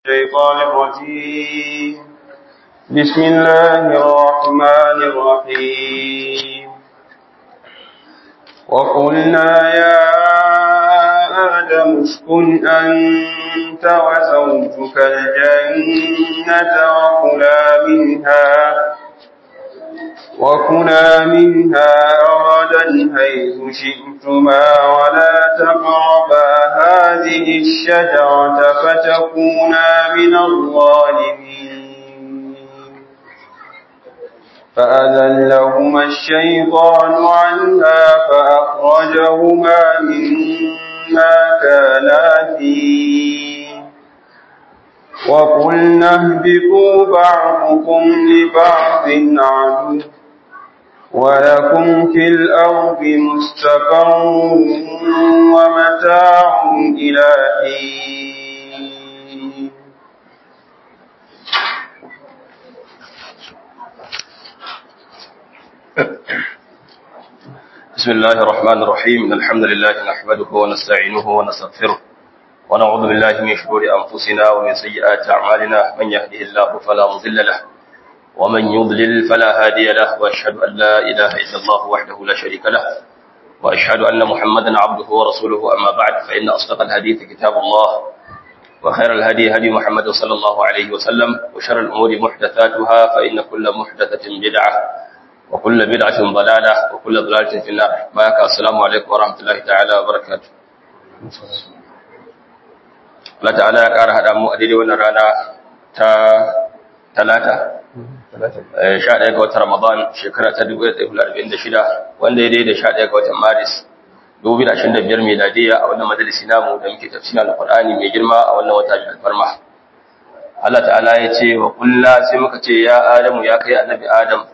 الشيطان الرجيم بسم الله الرحمن الرحيم وقلنا يا آدم اسكن أنت وزوجك الجنة وكلا منها وكلا منها رغدا حيث شئتما ولا تقربا هذه الشجرة فتكونا من الظالمين فأذلهما الشيطان عنها فأخرجهما مما كانا فيه وقلنا اهبطوا بعضكم لبعض عدو ولكم في الأرض مستقر ومتاع إلى حين بسم الله الرحمن الرحيم إن الحمد لله نحمده ونستعينه ونستغفره ونعوذ بالله من شرور أنفسنا ومن سيئات أعمالنا من يهده الله فلا مضل له ومن يضلل فلا هادي له وأشهد أن لا إله إلا الله وحده لا شريك له وأشهد أن محمدا عبده ورسوله أما بعد فإن أصدق الحديث كتاب الله وخير الهدي هدي محمد صلى الله عليه وسلم وشر الأمور محدثاتها فإن كل محدثة بدعة وكل بدعة ضلالة وكل ضلالة في النار بارك السلام عليكم ورحمة الله تعالى وبركاته Allah ta'ala ya ƙara haɗa mu a daidai wannan rana ta talata sha ɗaya ga watan Ramadan shekara ta dubu ɗaya da arba'in da shida wanda ya daidai sha ɗaya ga watan Maris dubu da ashirin da biyar miladiyya a wannan majalisi namu da muke tafsirin alƙur'ani mai girma a wannan wata mai alfarma Allah ta'ala ya ce wa kulla sai muka ce ya Adamu ya kai annabi Adam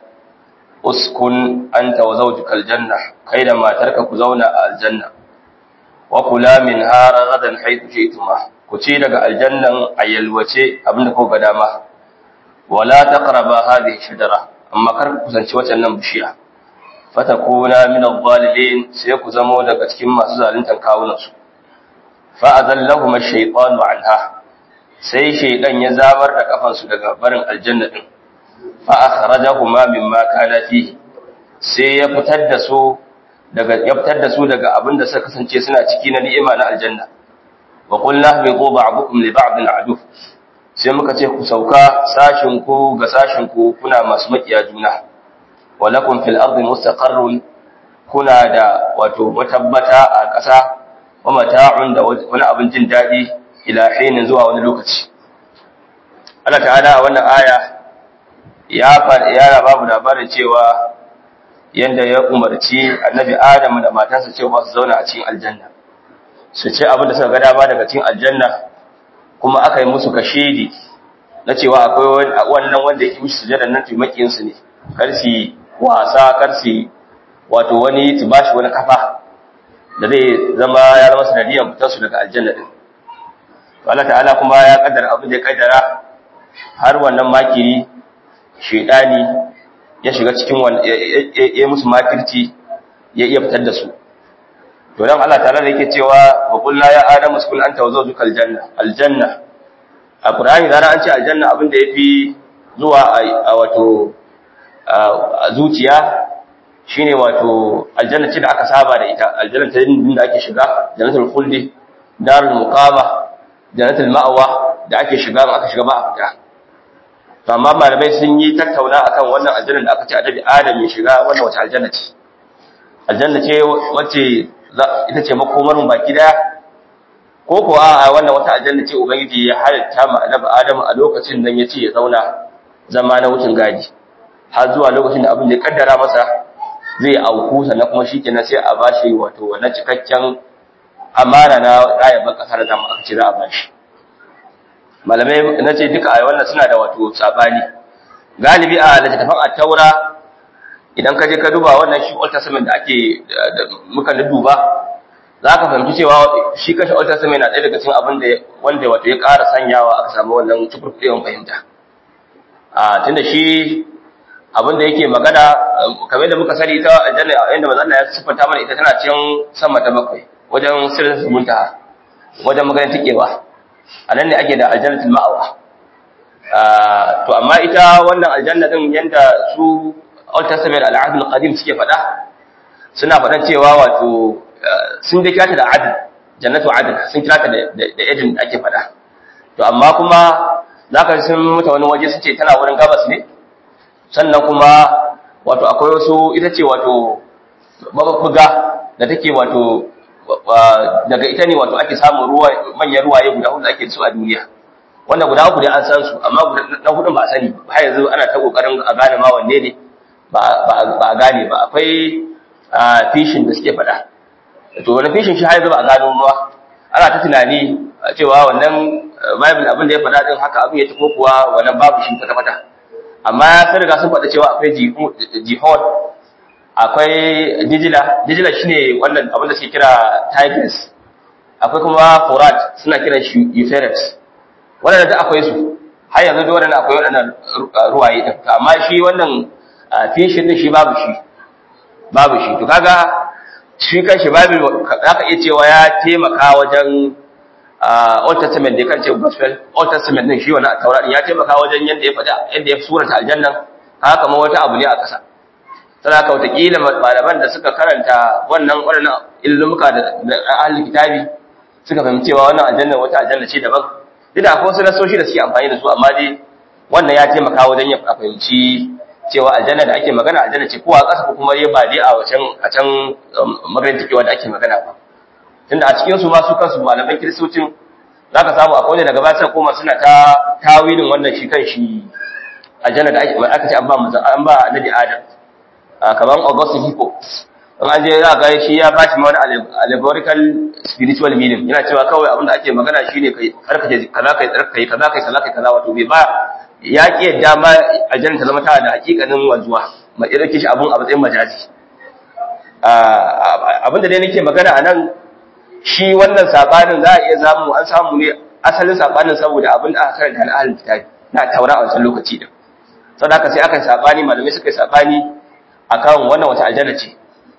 uskun anta wa zawjuka aljanna kai da matarka ku zauna a aljanna wa kula min hara gadan haythu shi'tuma ku ci daga aljannan ayyalwace abinda ko ga dama wala taqraba hadhihi shajara amma kar ku kusanci wannan bishiya fatakuna min adh-dhalimin sai ku zamo daga cikin masu zaluntan kawunan su fa azallahum ash-shaytanu anha sai shaydan ya zabar da kafan su daga barin aljanna din fa akhrajahuma mimma kana fihi sai ya fitar da su daga ya fitar da su daga abinda suka kasance suna ciki na ni'ima na aljanna wa qulna bi ba'dukum li ba'din adu sai muka ce ku sauka sashin ku ga sashin ku kuna masu makiya juna walakum fil ardi mustaqarrun kuna da wato matabbata a ƙasa wa mata'un da wani abin jin daɗi ila hinin zuwa wani lokaci Allah ta'ala a wannan aya ya ya babu labarin cewa yanda ya umarci annabi Adam da matansa cewa su zauna a cikin aljanna su ce abin da suka ga dama daga cikin aljanna kuma aka yi musu kashedi na cewa akwai wannan wanda yake musu sujada nan tumakin su ne kar su wasa kar su wato wani tibashi wani kafa da zai zama ya zama sanadiyan fitar su daga aljanna din Allah ta'ala kuma ya kaddara abin da ya kaddara har wannan makiri shedani ya shiga cikin ya musu makirci ya iya fitar da su to dan Allah ta'ala da yake cewa wa qul ya adamu uskun anta wa zawjuka aljanna aljanna a qur'ani da an ce aljanna abin da yafi zuwa a wato a zuciya shine wato aljanna ce da aka saba da ita aljanna ta din da ake shiga jannatul khuldi darul muqama jannatul ma'wa da ake shiga aka shiga ba a fita to amma malamai sun yi tattauna akan wannan aljanna da aka ce adabi adam ya shiga wannan wace aljanna ce aljanna ce wacce ita ce makomar mu baki daya ko ko a wannan wata aljanna ce ubangiji ya halitta ma annabi adam a lokacin nan yace ya zauna zama na wucin gadi har zuwa lokacin da abin da ya kaddara masa zai auku sannan kuma shikenan sai a bashi wato wannan cikakken amana na rayuwar kasar da aka ce za a bashi malamai na ce duka a wannan suna da wato sabani galibi a littattafan at-taura idan ka je ka duba wannan shi old testament da ake muka duba za ka fahimci cewa shi kashe old testament na ɗaya daga cikin abin da wanda wato ya ƙara sanyawa aka samu wannan cikurkuɗewan fahimta a tunda shi abin da yake magana kamar da muka sani ita aljanna inda manzo Allah ya siffanta mana ita tana cikin sama ta bakwai wajen sirrin muntaha wajen maganar tikewa anan ne ake da aljannatul ma'awa to amma ita wannan aljanna din yanda su Old Testament al-Ahd al-Qadim suke faɗa suna faɗan cewa wato sun dai kirata da adl jannatu adl sun kirata da da ejin da ake faɗa to amma kuma zaka sun muta wani waje suce tana wurin gabas ne sannan kuma wato akwai wasu ita ce wato mabubbuga da take wato daga ita ne wato ake samun ruwa manyan ruwaye guda hudu da ake su a duniya wanda guda uku dai an san su amma na hudun ba a sani har yanzu ana ta kokarin a gane ma wanne ne ba a gane ba akwai fishin da suke faɗa to wani fishin shi har yanzu ba a gano ba ana ta tunani cewa wannan bible abin da ya faɗa din haka abin ya tafi kuwa wannan babu shi kwata-kwata amma sun riga sun faɗa cewa akwai jihod akwai dijila dijila shine wannan abin da suke kira tigers akwai kuma forat suna kiran shi euphrates wannan da akwai su har yanzu da wannan akwai waɗannan ruwaye din amma shi wannan fishin din shi babu shi babu shi to kaga shi kan shi babu zaka iya cewa ya taimaka wajen Old Testament da kan ce gospel Old Testament din shi wannan Taurat ya taimaka wajen yanda ya faɗa yanda ya surata aljanna haka kamar wata abu ne a ƙasa sana ka wataƙila malaman da suka karanta wannan waɗannan ilmuka da ahlul kitabi suka fahimci cewa wannan aljanna wata aljanna ce daban duk da akwai wasu nasoshi da suke amfani da su amma dai wannan ya taimaka wajen ya fahimci cewa aljanna da ake magana aljanna ce ko a ƙasa ko kuma ba dai a wacan a can maganar takewa da ake magana ba tunda a cikin su ma su kansu malaman kiristocin zaka samu akwai wanda daga baya sai koma suna ta tawilin wannan shi kan shi aljanna da aka ce an ba an ba annabi adam kamar Augustine Hippo in an je za ga shi ya bashi ma wani allegorical spiritual meaning yana cewa kawai abin da ake magana shine kai karkace kaza kai tsarkai kaza kai kaza kai kaza wato bai ba ya ki yadda ma aljanna ta zama tana da hakikanin wanzuwa ma irin kishi abun a matsayin majazi abin da dai nake magana a nan shi wannan sabanin za a iya zamu an samu ne asalin sabanin saboda abin da aka karanta na ahlul kitabi na taura a wancan lokaci din saboda haka sai aka yi sabani malamai suka yi sabani akan wannan wata aljanna ce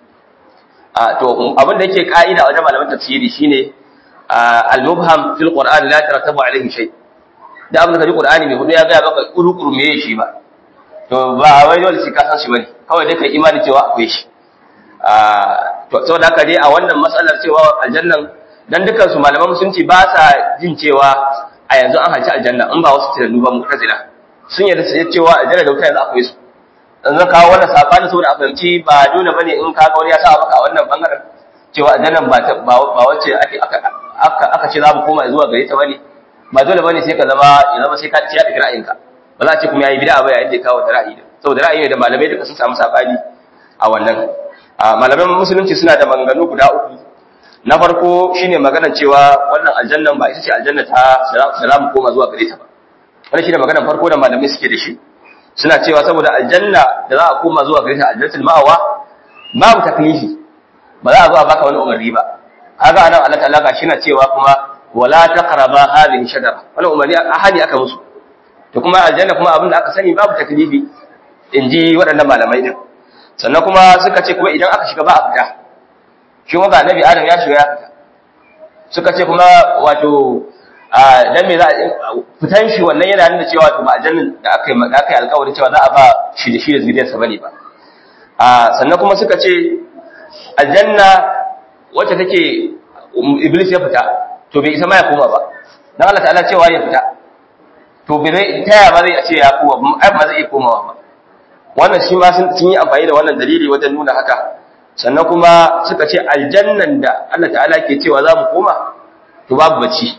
a to abin da yake ka'ida wajen malaman tafsiri shine al-mubham fil qur'an la tarattabu alayhi shay da abin da kaji qur'ani mai hudu ya ga maka kurukuru me shi ba to ba wai dole sai ka san shi bane kawai dai kai imani cewa akwai shi a to saboda haka dai a wannan matsalar cewa aljannan dan dukkan su malaman musulunci ba sa jin cewa a yanzu an halci aljanna in ba wasu tunanu ba mu'tazila sun yarda cewa aljanna da wuta yanzu akwai su in zan kawo wannan sabani saboda a fahimci ba dole bane in ka ga wani ya sa maka a wannan bangaren cewa aljannan ba ba wacce ake aka aka ce za mu koma zuwa gare ta bane ba dole bane sai ka zama ya zama sai ka ci ya dake ra'ayinka ba za a ce kuma yayi bid'a ba yayin da ya kawo ta ra'ayi saboda ra'ayi ne da malamai duka sun samu sabani a wannan malaman musulunci suna da maganganu guda uku na farko shine maganar cewa wannan aljannan ba ita ce aljanna ta salamu koma zuwa gare ta ba wannan shine maganar farko da malamai suke da shi suna cewa saboda aljanna da za a koma zuwa gare ta aljannatul ma'awa babu taklifi ba za a zo a baka wani umarni ba kaga anan Allah ta'ala ga shina cewa kuma wala taqraba hadhihi shajara wannan umarni ahadi aka musu to kuma aljanna kuma abin da aka sani babu taklifi inji waɗannan malamai din sannan kuma suka ce kuma idan aka shiga ba a fita shi kuma ga annabi adam ya shiga ya fita suka ce kuma wato a dan me za a fitan shi wannan yana nuna cewa to ba aljannin da aka yi da aka yi alƙawarin cewa za a ba shi da shi da zuriyarsa bane ba a sannan kuma suka ce aljanna wacce take iblis ya fita to bai isa ma ya koma ba dan Allah ta'ala cewa ya fita to bai zai taya ba zai ce ya koma ai ba zai iya komawa ba wannan shi ma sun yi amfani da wannan dalili wajen nuna haka sannan kuma suka ce aljannan da Allah ta'ala ke cewa za mu koma to babu bacci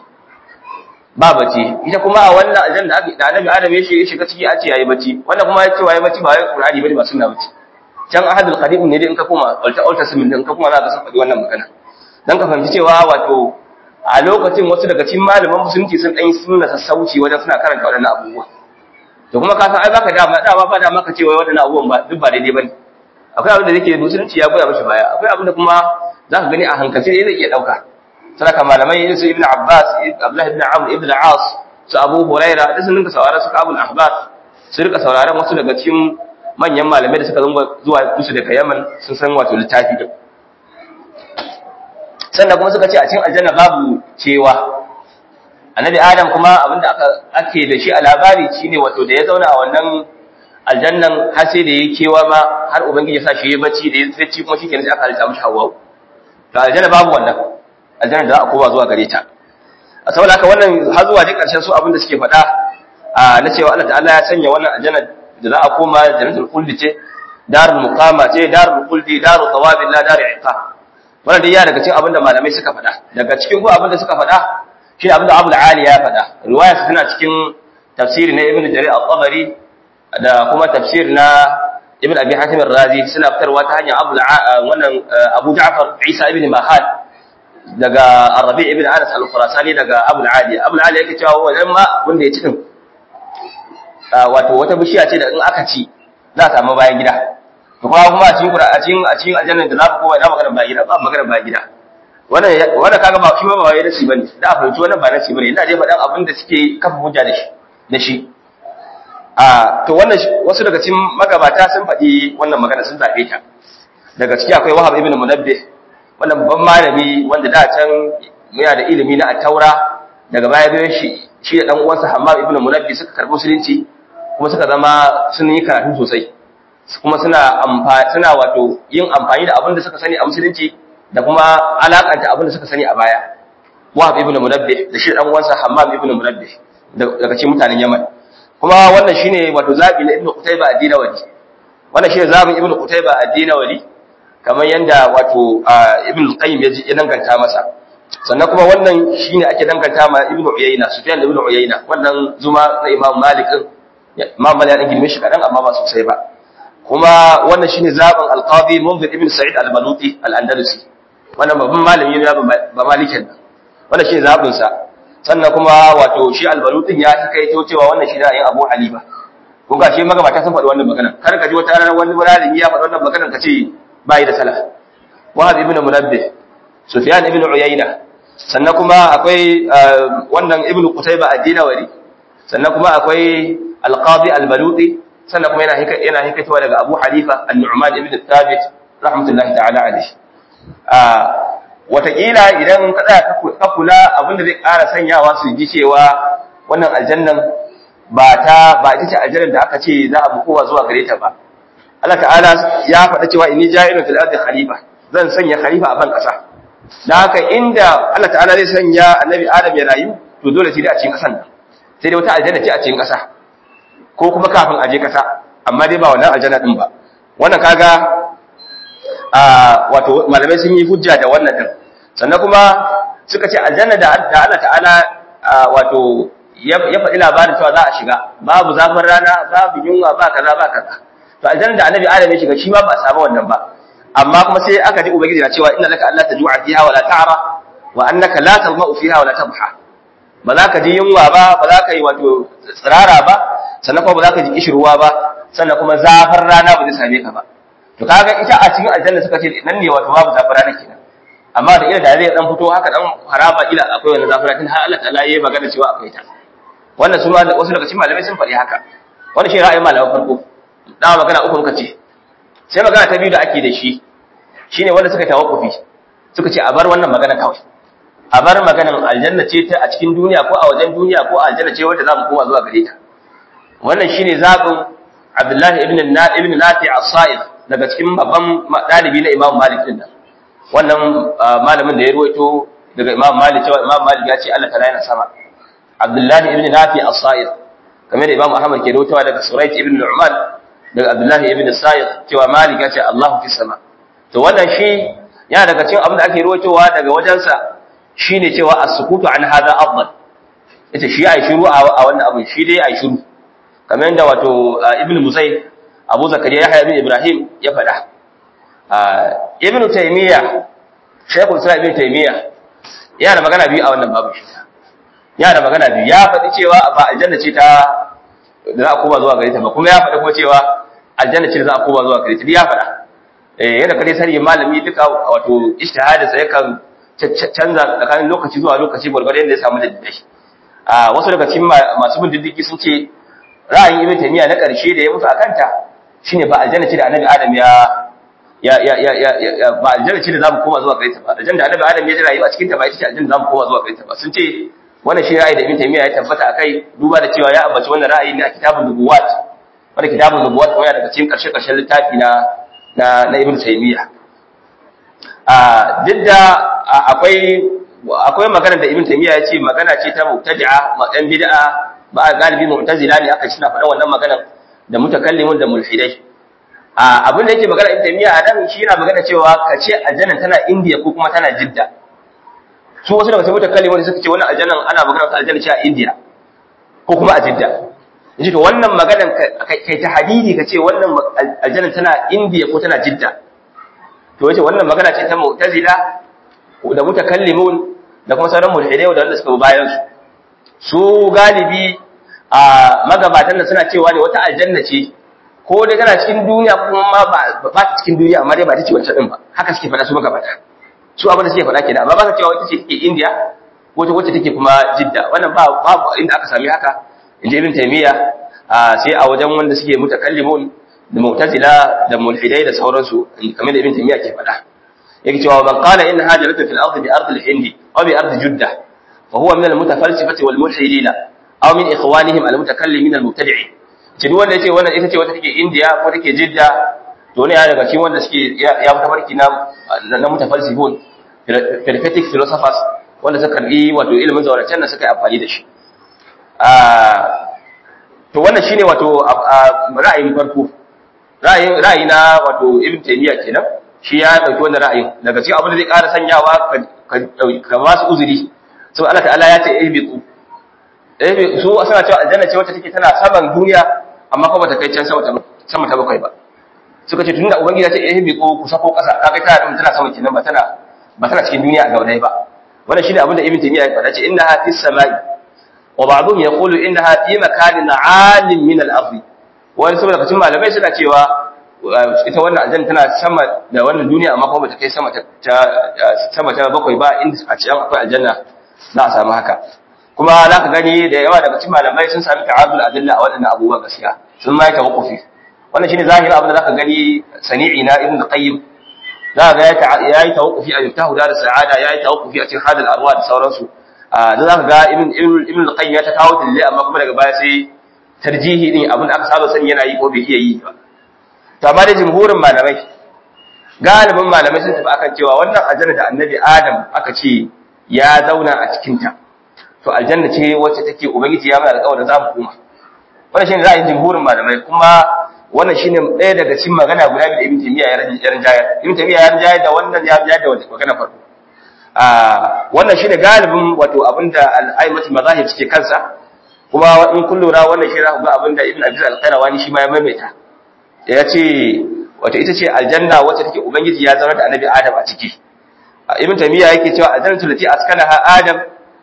ba bacci ita kuma a wannan aljanna da da annabi adam ya shiga ciki a ce yayi bacci wannan kuma ya ce yayi bacci ba wai qur'ani bane ba sunna bacci can ahadul qadim ne dai in ka koma alta alta simin in ka koma za ka san wannan magana dan ka fahimci cewa wato a lokacin wasu daga cikin malaman musulunci sun dan yi sunna sassauci wajen suna karanta waɗannan abubuwa to kuma ka san ai baka dama dama ba dama ka ce wai waɗannan abubuwan ba duk ba daidai bane akwai abin da yake musulunci ya goya mishi baya akwai abin da kuma za ka gani a hankalce zai iya ɗauka sadaka malamai irin su ibn abbas abdullah ibn amr ibn as su abu huraira da sun rinka sauraron su kabul ahbab su rika sauraron wasu daga cikin manyan malamai da suka zunga zuwa musu daga yaman sun san wato littafi din sannan kuma suka ce a cikin aljanna babu cewa annabi adam kuma abinda aka ake da shi a labari shine wato da ya zauna a wannan aljannan har sai da yayi kewa ma har ubangiji ya sa shi yayi bacci da ya bacci kuma shikenan sai aka halitta mishi hawa to aljanna babu wannan aljanna da za a koma zuwa gare ta a saboda haka wannan har zuwa duk karshen su abinda suke faɗa a na cewa Allah ta'ala ya sanya wannan aljanna da za a koma jannatul khuldi ce darul muqama ce darul khuldi darul thawabi la darul iqab wannan dai ya daga cikin abinda malamai suka faɗa daga cikin ko abinda suka faɗa shi abinda Abu al-Ali ya faɗa riwaya tana cikin tafsiri na Ibn Jarir al-Tabari da kuma tafsir na Ibn Abi Hatim al-Razi suna fitarwa ta hanyar Abu wannan Abu Ja'far Isa ibn Mahal daga Arabi ibn Anas al-Khurasani daga Abu al-Ali Abu al-Ali yake cewa wannan ma wanda ya ci din wato wata bishiya ce da in aka ci za a samu bayan gida to kuma kuma a cikin a cikin a cikin aljanna da za ku kowa ina magana bayan gida ba magana bayan gida wannan wannan kaga ba shi ma ba wai nasi bane da a fahimci wannan ba nasi bane ina dai faɗan abin da suke kafa hujja da shi da shi a to wannan wasu daga cikin magabata sun faɗi wannan magana sun zaɓe ta daga ciki akwai Wahab ibn Munabbih wannan babban malami wanda da can yana da ilimi na at-Taura daga baya bayan shi shi da dan uwansa Hammam ibn Munabbih suka karɓi musulunci kuma suka zama sun yi karatu sosai kuma suna amfani suna wato yin amfani da abin da suka sani a musulunci da kuma alakanta abin da suka sani a baya Wahab ibn Munabbih da shi dan uwansa Hammam ibn Munabbih daga cikin mutanen Yaman kuma wannan shine wato zabi na Ibn Qutayba ad-Dinawali wannan shine zabin Ibn Qutayba ad-Dinawali kamar yanda wato Ibn Qayyim ya danganta masa sannan kuma wannan shine ake danganta ma Ibn Uyayna Sufyan ibn Uyayna wannan zuma na Imam Malik Imam Malik ya girme shi kadan amma ba sosai ba kuma wannan shine zaben Al-Qadi Munzir ibn Sa'id Al-Baluti Al-Andalusi wannan babban malami ne ba Malikin wannan shine zabin sa sannan kuma wato shi Al-Balutin ya kaito cewa wannan shi da yin Abu Halifa ko ga shi magabata sun faɗi wannan magana kar ka ji wata ranar wani malami ya faɗi wannan magana ka ce bai da salaf Wahab ibn Munabbih Sufyan ibn Uyayna sannan kuma akwai wannan Ibn Qutayba ad-Dinawari sannan kuma akwai Al-Qadi Al-Baluti sannan kuma yana yana hikatowa daga Abu Hanifa An-Nu'man ibn Thabit rahmatullahi ta'ala alayhi ah watakila idan ka tsaya ka kula abinda zai ƙara sanyawa su ji cewa wannan aljannan ba ta ba ita ce aljannan da aka ce za a bukowa zuwa gare ta ba Allah ta'ala ya faɗa cewa inni ja'ilun fil ardi khalifa zan sanya khalifa a ban ƙasa dan haka inda Allah ta'ala zai sanya annabi Adam ya rayu to dole sai dai a cikin ƙasan nan sai dai wata aljanna ce a cikin ƙasa ko kuma kafin aje ƙasa amma dai ba wannan aljanna din ba wannan kaga a wato malamai sun yi hujja da wannan din sannan kuma suka ce aljanna da Allah ta'ala wato ya faɗi labarin cewa za a shiga babu zafin rana babu yunwa ba kaza ba kaza to aljanna da annabi adam ya shiga shi ma ba a samu wannan ba amma kuma sai aka ji ubangiji na cewa inna laka alla tajua fiha wala ta'ra wa annaka la tadma'u fiha wala tabha ba za ka ji yunwa ba ba za ka yi wato tsirara ba sannan kuma ba za ka ji kishirwa ba sannan kuma zafin rana ba zai same ka ba to kaga ita a cikin aljanna suka ce nan ne wato babu zafin rana kenan amma da ila da zai dan fito haka dan haraba ila akwai wannan zafin rana har Allah ta'ala yayi magana cewa akwai ta wannan su ma wasu daga cikin malamai sun faɗi haka wannan shi ra'ayin malaman farko dama magana uku muka ce sai magana ta biyu da ake da shi shine wanda suka tawakkufi suka ce a bar wannan magana kawai a bar maganan aljanna ce ta a cikin duniya ko a wajen duniya ko a aljanna ce wanda za mu koma zuwa gare ta wannan shine zabin Abdullahi ibn ibn Nafi as-Sa'id daga cikin babban dalibi na Imam Malik din nan wannan malamin da ya ruwaito daga Imam Malik cewa Imam Malik ya ce Allah ta'ala yana sama Abdullahi ibn Nafi as-Sa'id kamar da Imam Ahmad ke rawaitowa daga Surayt ibn Nu'man daga Abdullahi ibn Sa'id cewa Malik ya ce Allahu fi sama to wannan shi yana daga cikin abin da ake rawaitowa daga wajensa shine cewa as-sukutu an hadha afdal ita shi ai shiru a wannan abin shi dai ai shiru kamar yadda wato Ibn Musayyib Abu Zakariya Yahya ibn Ibrahim ya faɗa Ibn Taymiyyah Shaykhul Islam Ibn Taymiyyah yana da magana biyu a wannan babu shi yana da magana biyu ya faɗi cewa ba aljanna ce ta da za a koma zuwa gare ta ba kuma ya faɗi kuma cewa aljanna ce da za a koma zuwa gare ta ya faɗa eh yana kare sani malami duka wato ijtihadin sa yakan canza tsakanin lokaci zuwa lokaci gurgurdan da ya samu dalilai a wasu daga cikin masu bin diddigi sun ce ra'ayin ibn taymiya na ƙarshe da ya mutu akan ta shine ba aljanna ce da annabi adam ya ya ya ya ya ba aljanna ce da zamu koma zuwa gare ta ba aljanna da annabi adam ya rayu a cikin ta ba ita ce aljanna da zamu koma zuwa gare ta ba sun ce wannan shi ra'ayi da ibn taymiya ya tabbata akai duba da cewa ya ambaci wannan ra'ayi ne a kitabun nubuwat wanda kitabun nubuwat kuma yana daga cikin karshe karshen littafi na na na ibn taymiya a duk da akwai akwai magana da ibn taymiya ya ce magana ce ta mubtadi'a ɗan bid'a ba galibi mu'tazila ne aka suna faɗa wannan magana da mutakallimun da mulhidai a abin da yake magana ibn taymiya a nan shi yana magana cewa kace aljanna tana indiya ko kuma tana jidda su wasu daga cikin mutakallimun suka ce wannan aljanna ana magana ta aljanna ce a indiya ko kuma a jidda yace to wannan maganan kai ta hadidi kace wannan aljanna tana indiya ko tana jidda to yace wannan magana ce ta mu'tazila da mutakallimun da kuma sauran mulhidai da wanda suka bayan su su galibi a magabatan da suna cewa ne wata aljanna ce ko dai tana cikin duniya kuma ma ba ta cikin duniya amma dai ba ta ce wancan din ba haka suke faɗa su magabata su abin da suke faɗa kenan amma ba ka cewa wata ce take India ko ta wacce take kuma Jidda wannan ba babu inda aka sami haka inji Ibn Taymiyyah sai a wajen wanda suke mutakallimun da mu'tazila da mulhidai da sauransu kamar da Ibn Taymiyyah ke faɗa yake cewa man qala inna hajaratu fil ardi bi ardi al-hindi aw bi ardi judda fa huwa min al-mutafalsifati wal mulhidina aw min ikhwanihim al-mutakallimin al-mubtadi'in ce duk wanda yace wannan ita ce wata take India ko take Jidda to ne ya daga cikin wanda suke ya fita barki na na mutafalsifun peripatetic philosophers wanda suka karbi wato ilimin zauracen da suka yi amfani da shi to wannan shine wato ra'ayin farko ra'ayin ra'ayi na wato Ibn Taymiyyah kenan shi ya dauki wannan ra'ayin daga cikin abin da zai ƙara sanyawa ka ba su uzuri so Allah ta'ala ya ce ihbitu eh su suna cewa aljanna ce wacce take tana saman duniya amma kuma bata kai can sama ta sama ta bakwai ba suka ce tunda ubangiji ya ce ihbitu ku sako ƙasa ka kai tana tana sama kenan ba tana ba tana cikin duniya a gaudai ba wannan shine abin da Ibn Taymiyyah ya faɗa ce innaha fis samai wa ba'dhum yaqulu innaha fi makanin 'alim min al-ardi wani saboda kacin malamai suna cewa ita wannan aljanna tana sama da wannan duniya amma kuma bata kai sama ta sama ta bakwai ba inda a cikin akwai aljanna za a samu haka kuma za ka gani da yawa daga cikin malamai sun sami ta'adul adilla a waɗannan abubuwa gaskiya sun ma yi tawakkufi wannan shine zahirin abin da za ka gani sani'i na ibn qayyim za ka ga ya yi tawakkufi a miftahu da sa'ada ya yi tawakkufi a cikin hadal arwa da sauransu da za ka ga ibn ibn qayyim ya ta kawo dalilai amma kuma daga baya sai tarjihi din abin da aka saba sani yana yi ko bai iya yi ba to amma da jumhurin malamai galibin malamai sun tafi akan cewa wannan aljanna da annabi adam aka ce ya zauna a cikin ta to aljanna ce wacce take ubangiji ya mana alƙawarin za mu koma wannan shine ra'ayin jumhurin malamai kuma wannan shine ɗaya daga cikin magana guda biyu da ibn taymiya ya rinjayar ibn taymiya ya rinjayar da wannan ya rinjayar da wata magana farko a wannan shine galibin wato abinda al-aimatul mazahib suke kansa kuma in kun lura wannan shi za ku ga abinda ibn abi al-qayrawani shi ma ya maimaita ya ce wato ita ce aljanna wacce take ubangiji ya zama da annabi adam a ciki ibn taymiya yake cewa aljannatu lati askanaha adam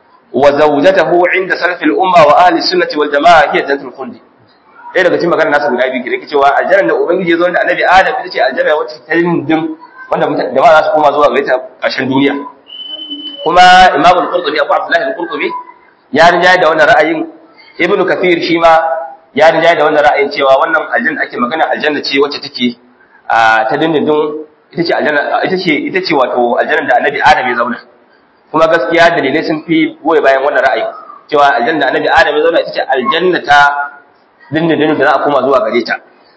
wa zawjatahu inda salaf al-umma wa ahli sunnati wal jamaa hiya jannatul khuld ɗaya daga cikin maganar nasa guda biyu ke yake cewa aljanna da ubangiji ya zama da annabi adam ita ce aljanna wacce ta dindin wanda jama'a za su koma zuwa gare ta ƙarshen duniya kuma imam al-qurtubi abu abdullahi al-qurtubi ya rinjaye da wannan ra'ayin ibnu kathir shi ma ya rinjaye da wannan ra'ayin cewa wannan aljanna ake magana aljanna ce wacce take ta dindindin ita ce aljanna ita ce ita ce wato aljanna da annabi adam ya zauna kuma gaskiya dalilai sun fi goye bayan wannan ra'ayi cewa aljanna da annabi adam ya zauna ita ce aljanna ta dindindin da za a koma zuwa gare ta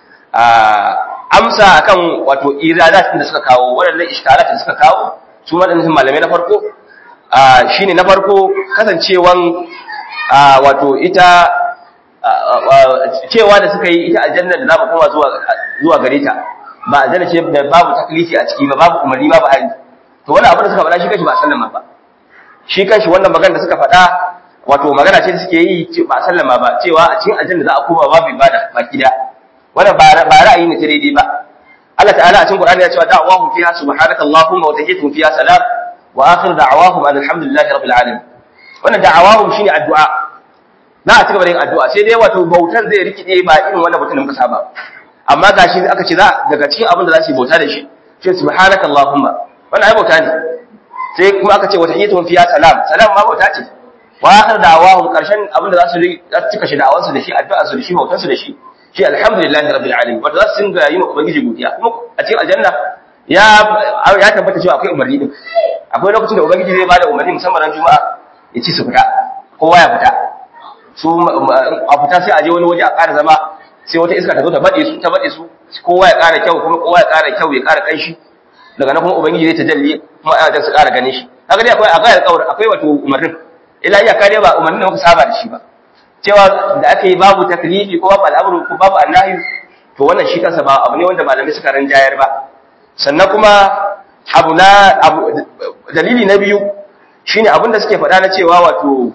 amsa akan wato iradat da suka kawo waɗannan iskalat da suka kawo su waɗannan malamai na farko shine na farko kasancewan wato ita cewa da suka yi ita aljanna da za mu koma zuwa zuwa gare ta ba aljanna ce da babu taklifi a ciki ba babu umarni babu hali to wannan abin da suka faɗa shi kanshi ba sallama ba shi kanshi wannan magana da suka faɗa wato magana ce da suke yi ba sallama ba cewa a cikin aljanna za a koma babu ibada baki da wannan ba ra'ayi ne ta daidai ba Allah ta'ala a cikin Qur'ani ya ce da'awahum fiha subhanaka allahumma wa tahiyyatuhum fiha salam wa akhir da'awahum alhamdulillahi rabbil alamin wannan da'awahum shine addu'a za a cigaba da yin addu'a sai dai wato bautar zai rikide ba irin wannan bautar da muka saba amma gashi aka ce za daga cikin abin da za su yi bauta da shi shi subhanaka allahumma wannan ai bauta ne sai kuma aka ce wa tahiyyatuhum fiha salam salam ma bauta ce wa akhir da'awahum karshen abin da za su cika shi da'awansu da shi addu'a su da shi bautar su da shi shi alhamdulillahi rabbil alamin wato za su dinga yi ma ubangiji godiya kuma a cikin aljanna ya ya tabbata cewa akwai umarni din akwai lokacin da ubangiji zai bada umarni musamman ran juma'a ya ci su fita kowa ya fita su a fita sai a je wani waje a ƙara zama sai wata iska ta zo ta baɗe su ta baɗe su kowa ya ƙara kyau kuma kowa ya ƙara kyau ya ƙara ƙanshi daga nan kuma ubangiji zai tajalli kuma ana su ƙara ganin shi haka dai akwai akwai alƙawar akwai wato umarnin ila iya kare ba umarnin da muka saba da shi ba cewa da aka yi babu taklifi ko babu al'amuru ko babu annahi to wannan shi kansa ba abu ne wanda malamai suka rinjayar ba sannan kuma abu na dalili na biyu shine abin da suke faɗa na cewa wato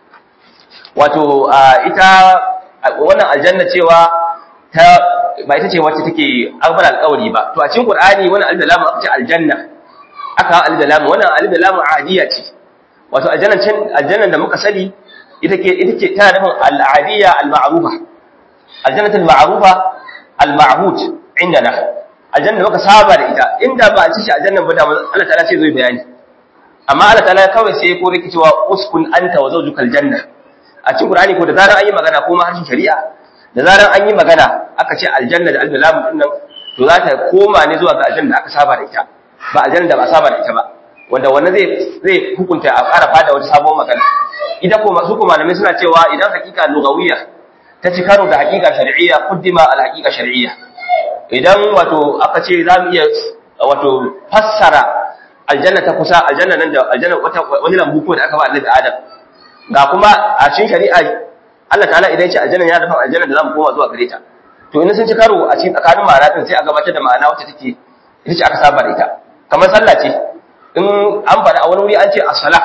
wato ita wannan aljanna cewa ta ba ita ce wacce take akbar alƙawari ba to a cikin qur'ani wannan alif aka ce aljanna aka alif da lam wannan alif da lam adiya ce wato aljannan can aljannan da muka sani ita ke ita ce tana nufin al-adiyya al-ma'rufa aljannatul ma'rufa al-ma'hud indana aljanna muka saba da ita inda ba a ci shi aljannan ba da Allah ta'ala sai zai bayani amma Allah ta'ala kawai sai ko rike cewa uskun anta wa zawjukal janna a cikin Qur'ani ko da zaran an yi magana ko ma harshen shari'a da zaran an yi magana aka ce aljanna da aljalam din nan to za ta koma ne zuwa ga aljanna da aka saba da ita ba aljanna da ba saba da ita ba wanda wannan zai zai hukunta a fara fada wata sabon magana idan ko su kuma malamai suna cewa idan hakika lugawiyya ta ci karo da hakika shar'iyya kuddima al hakika shar'iyya idan wato aka ce za mu iya wato fassara aljanna ta kusa aljanna nan da aljanna wata wani lambu ko da aka ba Annabi Adam ga kuma a cikin shari'a Allah ta'ala idan ce aljanna ya dafa aljanna da zamu koma zuwa gare ta to in sun ci karo a cikin tsakanin ma'ana din sai a gabatar da ma'ana wacce take ita ce aka saba da ita kamar sallah ce in an faɗa a wani wuri an ce as-sala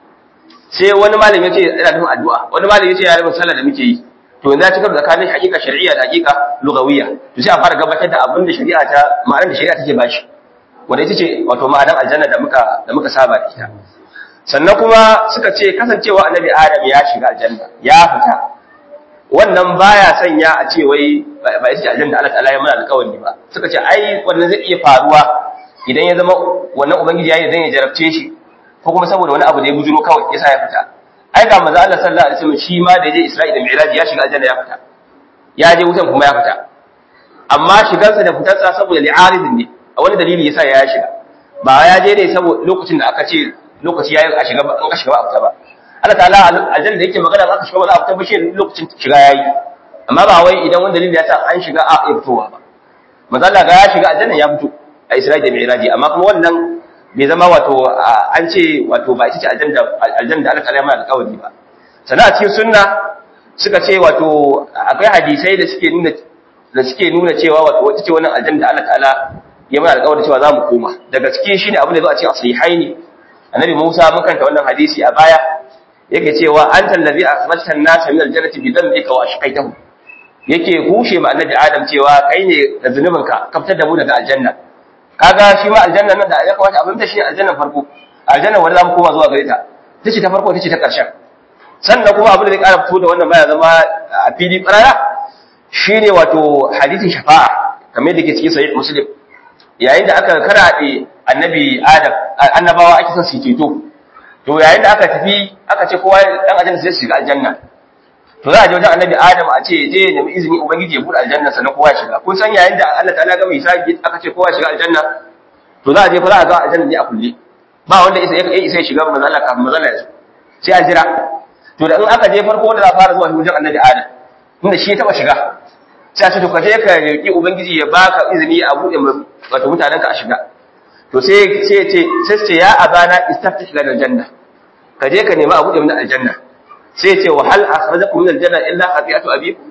sai wani malami ya ce yana nufin addu'a wani malami ya ce ya nufin sallah da muke yi to yanzu ya ci karo tsakanin hakika shar'iyya da hakika lugawiyya to sai a fara gabatar da abin da shari'a ta ma'anar da shari'a take bashi wanda ita ce wato ma'anar aljanna da muka da muka saba da ita sannan kuma suka ce kasancewa annabi adam ya shiga aljanna ya fita wannan baya sanya a ce wai ba ita ce aljanna Allah ta'ala ya mana alƙawari ba suka ce ai wannan zai iya faruwa idan ya zama wannan ubangiji ya yi zan ya jarabce shi ko kuma saboda wani abu da ya bujuro kawai yasa ya fita ai ga manzo Allah sallallahu alaihi wasallam shi ma da je Isra'ila da Mi'raj ya shiga aljanna ya fita ya je wutan kuma ya fita amma shigarsa da fitarsa saboda li'aridin ne a wani dalili yasa ya shiga ba ya je ne saboda lokacin da aka ce lokaci yayi a shiga ba an ka shiga ba a fita ba Allah ta'ala aljanna da yake magana aka shiga ba za a fita ba shi lokacin shiga yayi amma ba wai idan wani dalili ya sa an shiga a fitowa ba manzo Allah ga ya shiga aljanna ya fito a Isra'ila da Mi'raj amma kuma wannan bai zama wato an ce wato ba ita ce aljanna da Allah ta'ala ya mana alƙawari ba sannan a cikin sunna suka ce wato akwai hadisai da suke nuna da suke nuna cewa wato wata ce wannan aljanna da Allah ta'ala ya mana alƙawari cewa za mu koma daga cikin shine abin da zo a cikin sahihaini annabi Musa mun kanta wannan hadisi a baya yake cewa anta allazi akhrajta an-nasa min al-jannati bi dhanbika wa ashqaytahu yake kushe ma annabi Adam cewa kai ne da zunubinka ka fitar da mu daga aljanna kaga shi ma aljanna nan da ya kamata abin da shi aljannan farko aljanna wanda zamu koma zuwa gare ta tace ta farko tace ta karshen sannan kuma abin da zai ƙara fito da wannan baya zama a fili ƙarara shine wato hadisin shafa'a kamar yadda ke cikin sahih muslim yayin da aka karaɗe annabi adam annabawa ake son su ceto to yayin da aka tafi aka ce kowa dan aljanna sai shiga aljanna to za a je wajen annabi adam a ce je nemi izini ubangiji ya buɗe aljanna sannan kowa ya shiga kun san yayin da Allah ta'ala ga mai hisabi aka ce kowa ya shiga aljanna to za a je fa za a ga aljanna ne a kulle ba wanda isa ya isa ya shiga manzo Allah kafin manzo Allah ya sai a jira to da in aka je farko wanda za a fara zuwa wajen annabi adam tunda shi ya taba shiga sai a ce to ka je ka roki ubangiji ya baka izini a buɗe wato mutanen ka a shiga to sai sai ce sai ce ya abana istaftih lana aljanna ka je ka nemi a buɗe mana aljanna sai ce wa hal akhrajakum min aljanna illa khati'atu abikum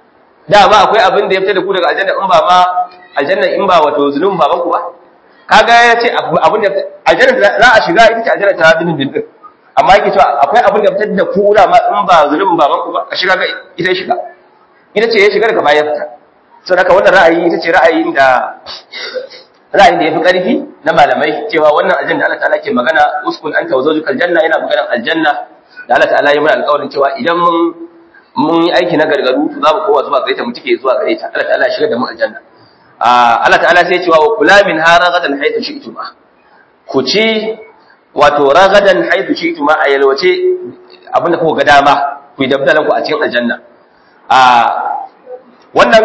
da ba akwai abin da ya fita da ku daga aljanna in ba ma aljanna in ba wato zulum baban ku ba kaga ya ce abin da aljanna za a shiga ita ce aljanna ta dinin din amma yake cewa akwai abin da fitar da ku da ma in ba zulum baban ku ba a shiga ga ita shiga ita ce ya shiga daga baya fita saboda wannan ra'ayi ita ce ra'ayin da ra'ayin da yafi karfi na malamai cewa wannan aljanna Allah ta'ala ke magana uskun anta wa zawjukal janna yana magana aljanna da Allah ta'ala ya mana alƙawarin cewa idan mun mun yi aiki na gargaru to za mu kowa zuwa gare ta mu tike zuwa gare ta Allah ta'ala ya shiga da mu aljanna Allah ta'ala sai ya ce wa kula min ha ragadan haythu shi'tuma ku ci wato ragadan haythu shi'tuma a yalwace abinda kuka ga dama ku yi dabdalan ku a cikin aljanna a wannan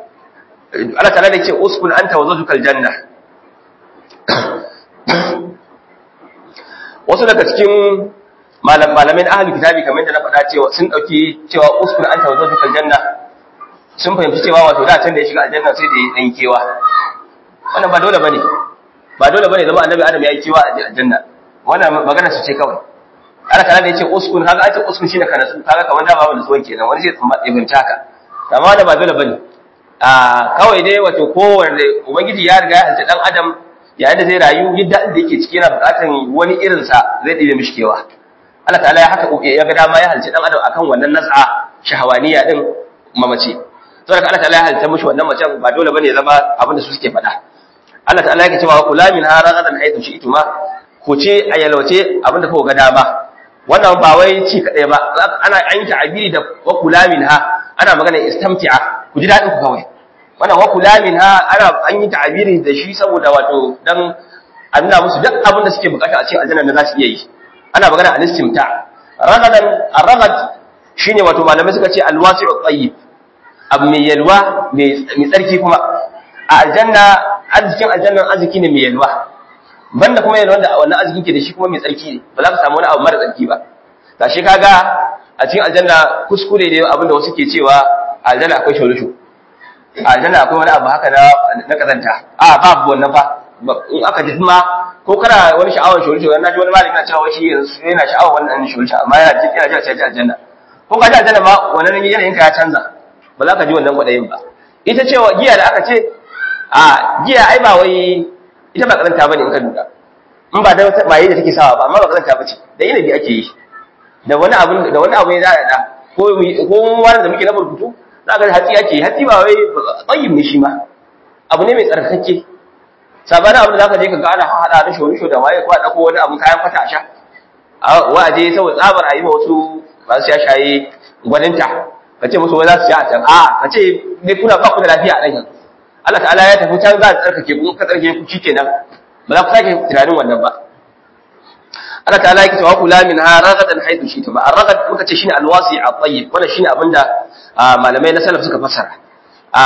Allah ta'ala ya ce uskun anta wa zawjukal janna wasu daga cikin malam malamin ahlul kitabi kamar da na faɗa cewa sun dauki cewa uskun anta wa zawjukal janna sun fahimci cewa wato da can da ya shiga aljanna sai da ya dan kewa wannan ba dole bane ba dole bane zama annabi adam ya yi kewa a aljanna wannan magana su ce kawai Allah kana da yace uskun kaga ai uskun shine kana su kaga kamar da babu nutsuwan kenan wani sai tsumma ibinta ka amma da ba dole bane a kawai dai wato kowanne ubangiji ya riga ya halitta dan adam yayin da zai rayu yadda da yake ciki yana bukatan wani irin sa zai dibe mishi kewa Allah ta'ala ya haka ya ga dama ya halitta dan adam akan wannan nas'a shahawaniya din mamace saboda Allah ta'ala ya halitta mishi wannan macen ba dole bane ya zama abin da su suke faɗa Allah ta'ala yake cewa kula min haragadan haythu shi'tuma ku ce a yalwace abin da kuka ga dama wannan ba wai ci kadai ba ana an yi ta'abiri da wa kula min ha ana magana istamti'a ku ji dadin ku kawai wannan wa kula min ha ana an yi ta'abiri da shi saboda wato dan a nuna musu duk abin da suke bukata a cikin aljanna da za su iya yi ana magana al-istimta ragadan ar-ragad shine wato malamai suka ce al-wasi'u tayyib abu mai yalwa mai tsarki kuma a aljanna arzikin aljannan arziki ne mai yalwa banda kuma yalwa da wannan arzikin ke da shi kuma mai tsarki ne ba za ka samu wani abu mara tsarki ba ga shi kaga a cikin aljanna kuskure ne abin da wasu ke cewa a aljanna akwai sholushu a aljanna akwai wani abu haka na na kazanta a babu wannan fa in aka ji ma ko kana wani sha'awar sholushu na ji wani malami na cewa shi yana sha'awar wannan sholushu amma yana ji yana ji a cikin aljanna ko ka ji aljanna ma wannan yanayin ka ya canza ba za ka ji wannan kwaɗayin ba ita cewa giya da aka ce a giya ai ba wai ita ba karanta bane in ka duka in ba da wata maye da take sawa ba amma ba karanta bace da inabi ake yi da wani abu da wani abu ne za a da ko ko wani da muke na burkutu za ka hatsi ake yi hatsi ba wai tsayin ne shi ma abu ne mai tsarkake sabanin abu da za ka je ka ga ana hada da shoni da waye ko a dako wani abu kayan kwata a sha a waje saboda tsabar a yi ma wasu masu shaye gwaninta ka ce musu wai za su sha a can a ka ce ne kuna ba ku da lafiya a nan yanzu Allah ta'ala ya tafi can za a tsarkake ku ka tsarkake ku shikenan ba za ku sake tunanin wannan ba Allah ta'ala yake cewa kula min ha ragadan haidu shi ta ba ar-ragad muka ce shine al-wasi at-tayyib wannan shine abinda malamai na salaf suka fassara a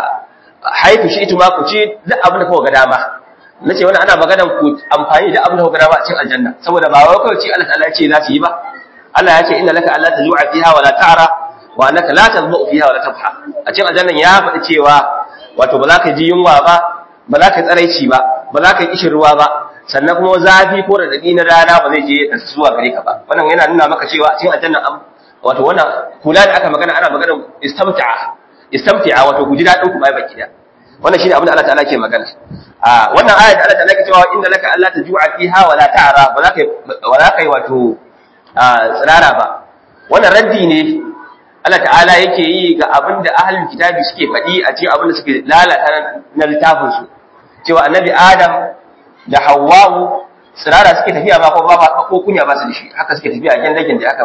haidu shi ma ku ci duk abin da kuka ga dama nace wannan ana maganan ku amfani da abin da kuka ga dama a cikin aljanna saboda ba wai kawai ce Allah ta'ala ya ce za su yi ba Allah ya ce inna laka alla taju'a fiha wa la ta'ra wa annaka la tadbu fiha wa la tabha a cikin aljannan ya faɗi cewa wato ba za ka ji yunwa ba ba za ka tsaraici ba ba za ka yi kishin ruwa ba sannan kuma zafi ko radadi na rana ba zai je da zuwa gare ka ba wannan yana nuna maka cewa a cikin aljanna am wato wannan kula da aka magana ana magana istamta'a istamta'a wato guji dadin ku bai baki da wannan shine abin da Allah ta'ala ke magana a wannan aya da Allah ta'ala ke cewa inda laka Allah taju'a fiha wala ta'ra ba za ka wala kai wato tsirara ba wannan raddi ne Allah ta'ala yake yi ga abin da ahalin kitabi suke faɗi a cikin abin da suke lalata na littafinsu cewa annabi adam da hawwa'u tsirara suke tafiya ba ko ba ko kunya ba su da shi haka suke tafiya a gendagin da aka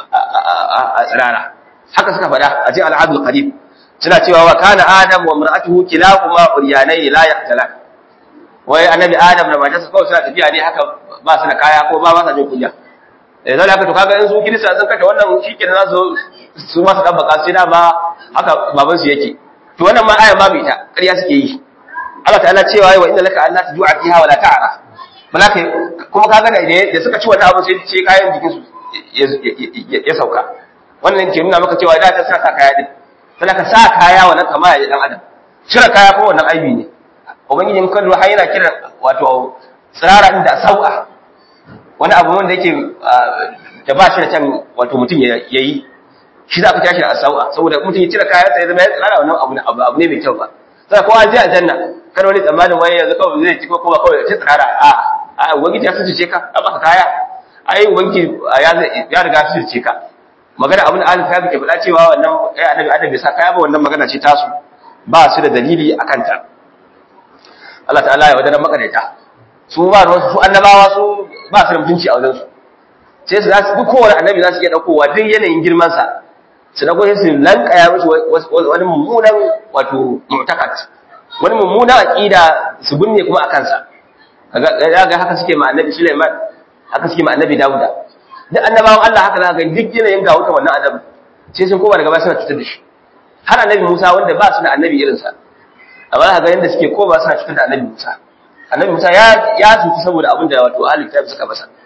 a tsirara haka suka faɗa a cikin al'adul qarib suna cewa wa kana adam wa mar'atuhu kilahuma uryanai la yaqtalan wai annabi adam da matarsa kawai suna tafiya ne haka ba su da kaya ko ba ba sa jin kunya eh zai haka to kaga in su kirista sun kashe wannan shikenan za su su ma su dan baka sai dama haka baban su yake to wannan ma aya babu ita ƙarya suke yi Allah ta'ala cewa wa inna laka alla tajua fiha wala ta'ra malaka kuma kaga da da suka ci wannan abu sai ce kayan jikin su ya sauka wannan ke nuna maka cewa da ta sa kaya din sai ka sa kaya wannan kama ya dan adam cire kaya ko wannan aibi ne ubangiji in kallo har yana kiran wato tsirara inda sau'a wani abu wanda yake da ba shi da can wato mutum ya yi shi za ka tashi a sau'a saboda mutum ya cire kayan sa ya zama ya tsara wannan abu abu ne mai kyau ba sai kowa ji aljanna kar wani tsammanin wani yanzu kawai zai ci ko kuma kawai ta tsara a a ubangiji ya sace ka a baka kaya ai ubangiji ya ya riga su ce ka magana abin da Allah ya ke faɗa cewa wannan ai annabi adam bai sa kaya ba wannan magana ce tasu ba su da dalili akan ta Allah ta'ala ya wadana makareta su ba ruwan su annabawa su ba su da mutunci a wajen su sai su za su duk kowane annabi za su iya daukowa duk yanayin girman sa su dauko sai su lankaya mishi wani mummunan wato mu'takat wani mummunan aqida su binne kuma akan sa kaga ga haka suke ma annabi Sulaiman haka suke ma annabi Dawuda duk annabawan Allah haka za ka ga duk yanayin ga wuta wannan adam sai sun koma daga baya suna cutar da shi har annabi Musa wanda ba su da annabi irinsa amma za ka ga yadda suke koma suna cutar da annabi Musa annabi Musa ya ya cuci saboda abin da wato ahli kitab suka masa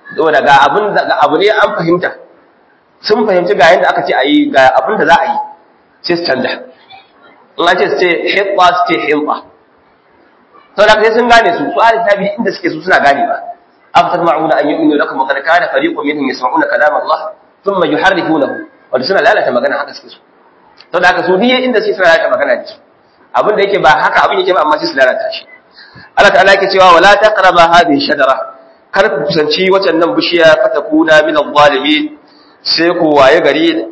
saboda ga abin ga abu ne an fahimta sun fahimci ga yanda aka ce a yi ga abin da za a yi sai su canja in an ce su ce hitba su ce hitba saboda sai sun gane su su ahli tabi inda suke su suna gane ba أفتطمعون أن يؤمنوا لكم وقد كان فريق منهم يسمعون كلام الله ثم يحرفونه wanda suna lalata magana haka suke so to da haka su diye inda sai suna lalata magana ne abin da yake ba haka abin yake ba amma sai su lalata shi Allah ta'ala yake cewa wala taqraba hadhihi shajara kar ku kusanci wacan nan bishiya fatakuna min adh-dhalimin sai ku waye gari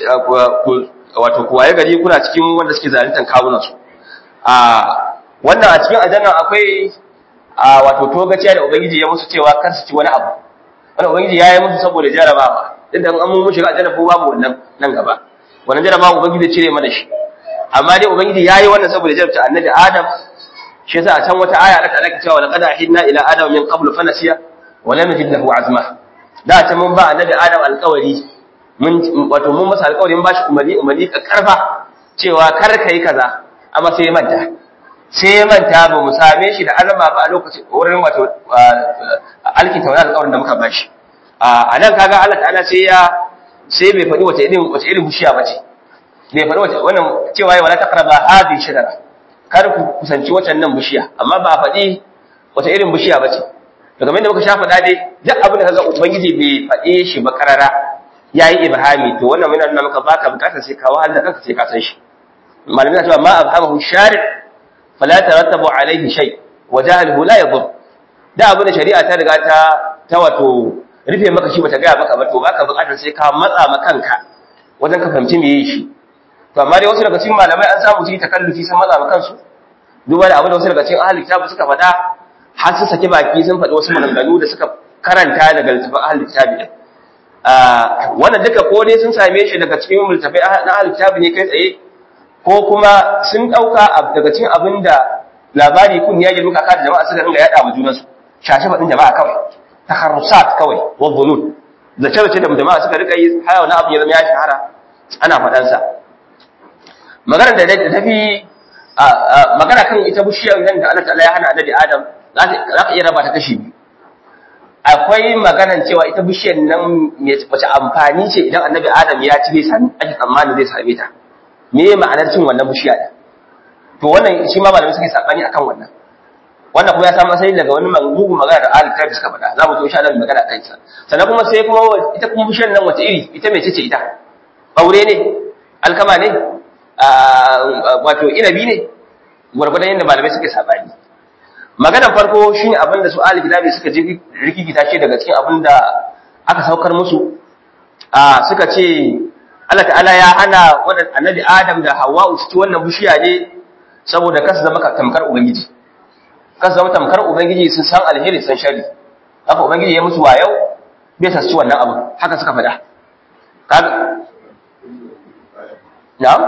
wato ku waye gari kuna cikin wanda suke zaluntan kawunan su a wannan a cikin aljanna akwai a wato togaciya da ubangiji ya musu cewa kar su ci wani abu wannan ubangiji ya yi musu saboda jarabawa duk da an mun shiga aljanna ko babu wannan nan gaba wannan jarabawa ubangiji zai cire mana shi amma dai ubangiji ya yi wannan saboda jarabta annabi adam shi yasa a can wata aya Allah ta'ala ke cewa laqad ahidna ila adam min qablu fa nasiya wa lam najid lahu azma da ta mun ba annabi adam alƙawari mun wato mun masa alƙawarin bashi umarni umarni ka karfa cewa kar kai kaza amma sai ya manta sai ya manta ba mu same shi da alama ba a lokacin wurin wato alkinta wani alƙawarin da muka bashi a nan kaga Allah ta'ala sai ya sai bai faɗi wace irin wace irin bishiya bace bai faɗi wace wannan cewa ya wala taqraba hadhihi shajara kar ku kusanci wacan nan bishiya amma ba faɗi wace irin bishiya bace to kamar yadda muka sha faɗa dai duk abin da kaga ubangiji bai faɗe shi ba karara yayi ibhami to wannan mun nuna maka baka bukatar sai ka wahala kanka sai ka san shi malamin na cewa ma abhamahu shari' fala tarattabu alaihi shay wa jahluhu la yadur da abin da shari'a ta riga ta ta wato rufe maka shi bata gaya maka ba to baka bukatar sai ka matsa ma kanka wajen ka fahimci me yi shi to amma dai wasu daga cikin malamai an samu su yi takallufi sun matsa ma kansu duba da abin da wasu daga cikin ahli kitabu suka faɗa har su saki baki sun faɗi wasu maganganu da suka karanta daga littafin ahli kitabi din wannan duka ko dai sun same shi daga cikin littafai na ahli kitabi ne kai tsaye ko kuma sun ɗauka daga cikin abin da labari kun ya girma kaka da jama'a suka ringa yaɗa ma junansu shashe faɗin jama'a kawai taharrusat kawai wa dhunun zace zace da jama'a suka rika yi haya wani abu ya zama ya shahara ana faɗan sa magana da ta fi magana kan ita bishiyar nan da Allah ta'ala ya hana annabi Adam za ka iya raba ta kashi biyu akwai maganan cewa ita bishiyar nan wace amfani ce idan annabi Adam ya ci bai sami ake tsammanin zai same ta me ma'anar cin wannan bishiya din to wannan shi ma malamai suke sabani akan wannan wannan kuma ya samu asali daga wani mugun magana da ahli kitab suka faɗa za mu to insha Allah magana kan sa sannan kuma sai kuma ita kuma bishiyar nan wace iri ita mece ce ita aure ne alkama ne wato inabi ne gwargwadon yadda malamai suke sabani maganar farko shine abin da su ahli kitabi suka ji rikikita shi daga cikin abin da aka saukar musu suka ce Allah ta'ala ya hana wannan annabi Adam da Hawwa su ci wannan bishiya ne saboda kasu zama tamkar ubangiji kasu zama tamkar ubangiji sun san alheri sun shari haka ubangiji ya musu wayau bai sa su ci wannan abu haka suka faɗa kaga na'am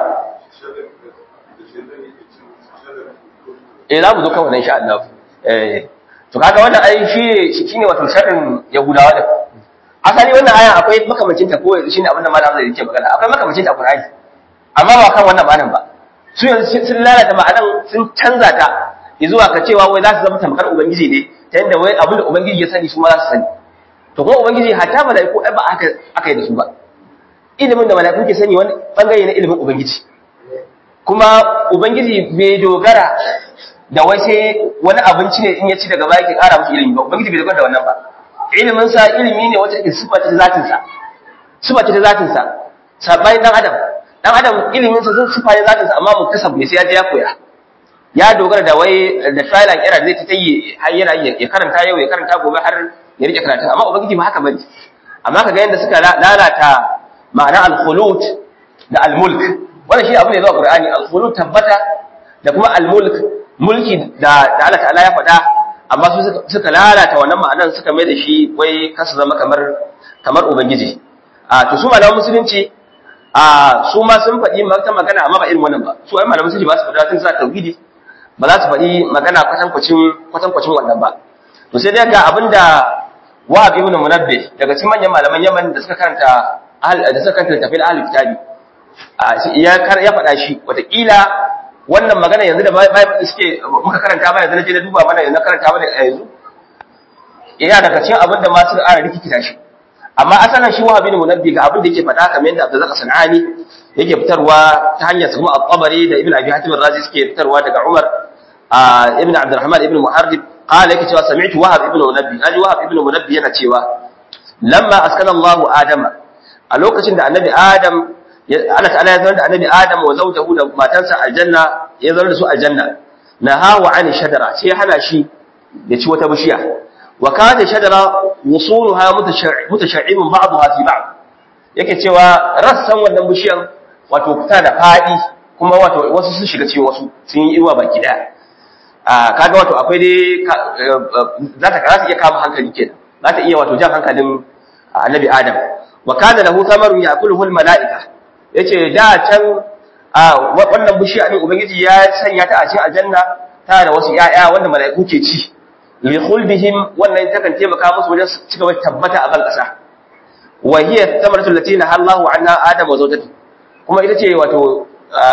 eh za mu zo kan wannan insha Allah eh to kaga wannan ai shi shine wato sharrin yahudawa da asali wannan aya akwai makamacin ta ko shine abin da malamin zai yake magana akwai makamacin ta Qur'ani amma ba kan wannan ma'anan ba su yanzu sun lalata ma'anan sun canza ta zuwa ka cewa wai za su zama tamkar ubangiji ne ta yanda wai abin da ubangiji ya sani su ma za su sani to kuma ubangiji hatta malaiku ai ba aka aka yi da su ba ilimin da malaiku ke sani wani bangare na ilimin ubangiji kuma ubangiji bai dogara da wai sai wani abinci ne in ya ci daga baya ke kara musu ilimi ba ubangiji bai dogara da wannan ba ilimin sa ilimi ne wata ke sifa ta zatin sa sifa ta zatin sa sabai dan adam dan adam ilimin sa zan sifa ta zatin sa amma mu kasab ne sai ya je ya koya ya dogara da wai da trial and error zai ta yi har yana ya karanta yau ya karanta gobe har ya rike karatu amma ubangiji ba haka bane amma kaga yanda suka lalata ma'ana al-khulud da al-mulk wannan shi abu ne zuwa qur'ani al-khulud tabbata da kuma al-mulk mulki da da Allah ta'ala ya faɗa amma su suka lalata wannan ma'anar suka mai da shi wai kasu zama kamar kamar ubangiji a to su malaman musulunci a su ma sun faɗi ta magana amma ba irin wannan ba su ai malaman musulunci ba su faɗa tun sa tauhidi ba za su faɗi magana kwatankwacin kwatankwacin wannan ba to sai dai ga abinda Wahab ibn Munabbih daga cikin manyan malaman Yaman da suka karanta da suka karanta tafsir ahlul kitabi ya ya faɗa shi wataƙila wannan magana yanzu da bai suke muka karanta ba yanzu na je na duba mana yanzu na karanta mana yanzu yana daga cikin abin da ma suka ƙara rikikita shi amma asalin shi wahabi ne munabbi ga abin da yake faɗa kamar yadda Abdullah Sanani yake fitarwa ta hanyar kuma At-Tabari da Ibn Abi Hatim Ar-Razi suke fitarwa daga Umar ibn Abdurrahman ibn Muharrib qala yake cewa sami'tu Wahab ibn Munabbi naji Wahab ibn Munabbi yana cewa lamma askana Allahu Adama a lokacin da Annabi Adam Allah ta'ala ya zama da Annabi Adam wa zawjahu da matansa aljanna ya zama da su aljanna nahawa an shadara sai hana shi ya ci wata bishiya wa kana shadara wusuluha mutasha'ibun ba'daha fi ba'd yake cewa rassan wannan bishiyan wato ta da fadi kuma wato wasu sun shiga cikin wasu sun yi iwa baki daya a kaga wato akwai dai za ta za ta iya kama hankali kenan za ta iya wato jan hankalin annabi adam wa kana lahu thamarun ya'kuluhu al-mala'ika yace da can a wannan bishiya din ubangiji ya sanya ta a cikin aljanna ta da wasu 'ya'ya wanda mala'iku ke ci li khulbihim wannan takan taimaka musu wajen su cigaba tabbata a ban kasa wa hiya thamaratu allati nahallahu anha adam wa zawjatu kuma ita ce wato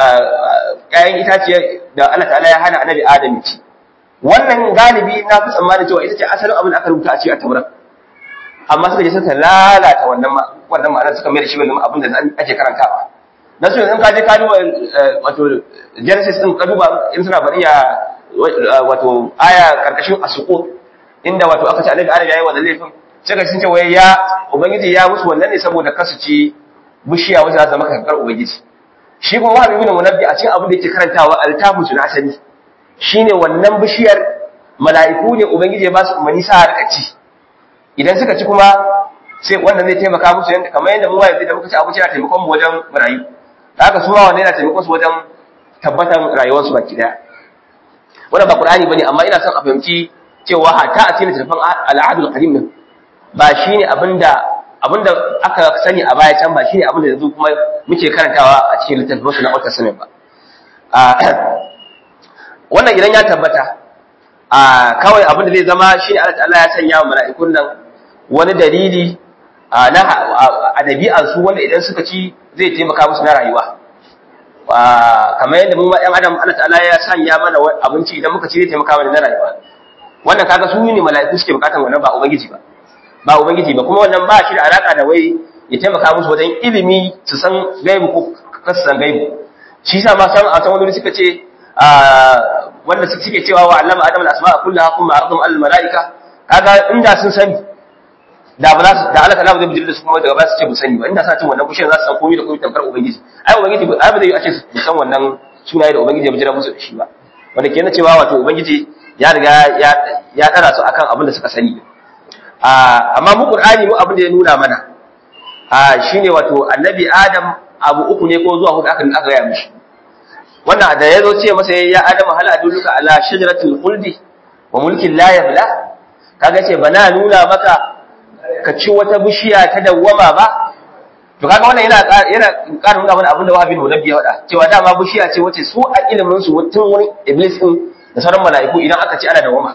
ƴaƴan itaciya da Allah ta'ala ya hana annabi adam ya ci wannan galibi na fi tsammanin cewa ita ce asalin abin da aka rubuta a cikin taurat amma suka je suka lalata wannan wannan ma'anar suka mai da shi wannan abin da ake karantawa dan su in ka je ka duba wato Genesis din ka duba in suna bari ya wato aya karkashin asuqut inda wato aka ce annabi Adam yayi wannan laifin sai ka sun ce wai ya ubangiji ya musu wannan ne saboda kasu ci bishiya wanda za ta maka kankar ubangiji shi kuma wahabi ibn munabbi a cikin abin da yake karantawa altafu na asali shine wannan bishiyar mala'iku ne ubangiji ya ba su umarni sa harka ci idan suka ci kuma sai wannan zai taimaka musu yanda kamar yadda mu yanzu da muka ci abinci yana taimakon mu wajen rayu haka su ma wannan yana taimakon su wajen tabbatan rayuwarsu baki daya wannan ba qur'ani bane amma ina son a fahimci cewa hatta a cikin littafin al'adul qadim din ba shine abinda abinda aka sani a baya can ba shine abinda yanzu kuma muke karantawa a cikin littafin wasu na Old Testament ba wannan idan ya tabbata a kawai abinda zai zama shine Allah ta'ala ya sanya wa mala'ikun nan wani dalili na a dabi'ar su wanda idan suka ci zai taimaka musu na rayuwa kamar yadda mu ma ɗan adam Allah ta'ala ya sanya mana abinci idan muka ci zai taimaka mana na rayuwa wannan kaga su ne mala'iku suke bukatan wannan ba ubangiji ba ba ubangiji ba kuma wannan ba shi da alaka da wai ya taimaka musu wajen ilimi su san gaibu ko kasu san gaibu shi yasa ma san a san wani suka ce wanda suke cewa wa allama adam al-asma'a kullaha kuma ardum al-mala'ika kaga inda sun sani da ba za su da Allah ta'ala zai bijir da su kuma daga ba su ce bu sani ba inda sa cin wannan bishiyar za su san komai da komai tamkar ubangiji ai ubangiji ai ba zai yi a ce su san wannan sunaye da ubangiji ya bijira musu da shi ba wanda ke na cewa wato ubangiji ya riga ya ya dara su akan abin da suka sani amma mu qur'ani mu abin da ya nuna mana shine wato annabi adam abu uku ne ko zuwa hudu aka aka gaya mishi wannan da yazo ce masa ya adam hal adulluka ala shajaratil khuldi wa mulkin la yabla kaga ce bana nuna maka ka ci wata bishiya ta dawwama ba to kaga wannan yana yana ƙara nuna mana abin da wahabi munabbi ya faɗa cewa dama bishiya ce wace su a ilimin su tun wani iblis din da sauran mala'iku idan aka ci ana dawwama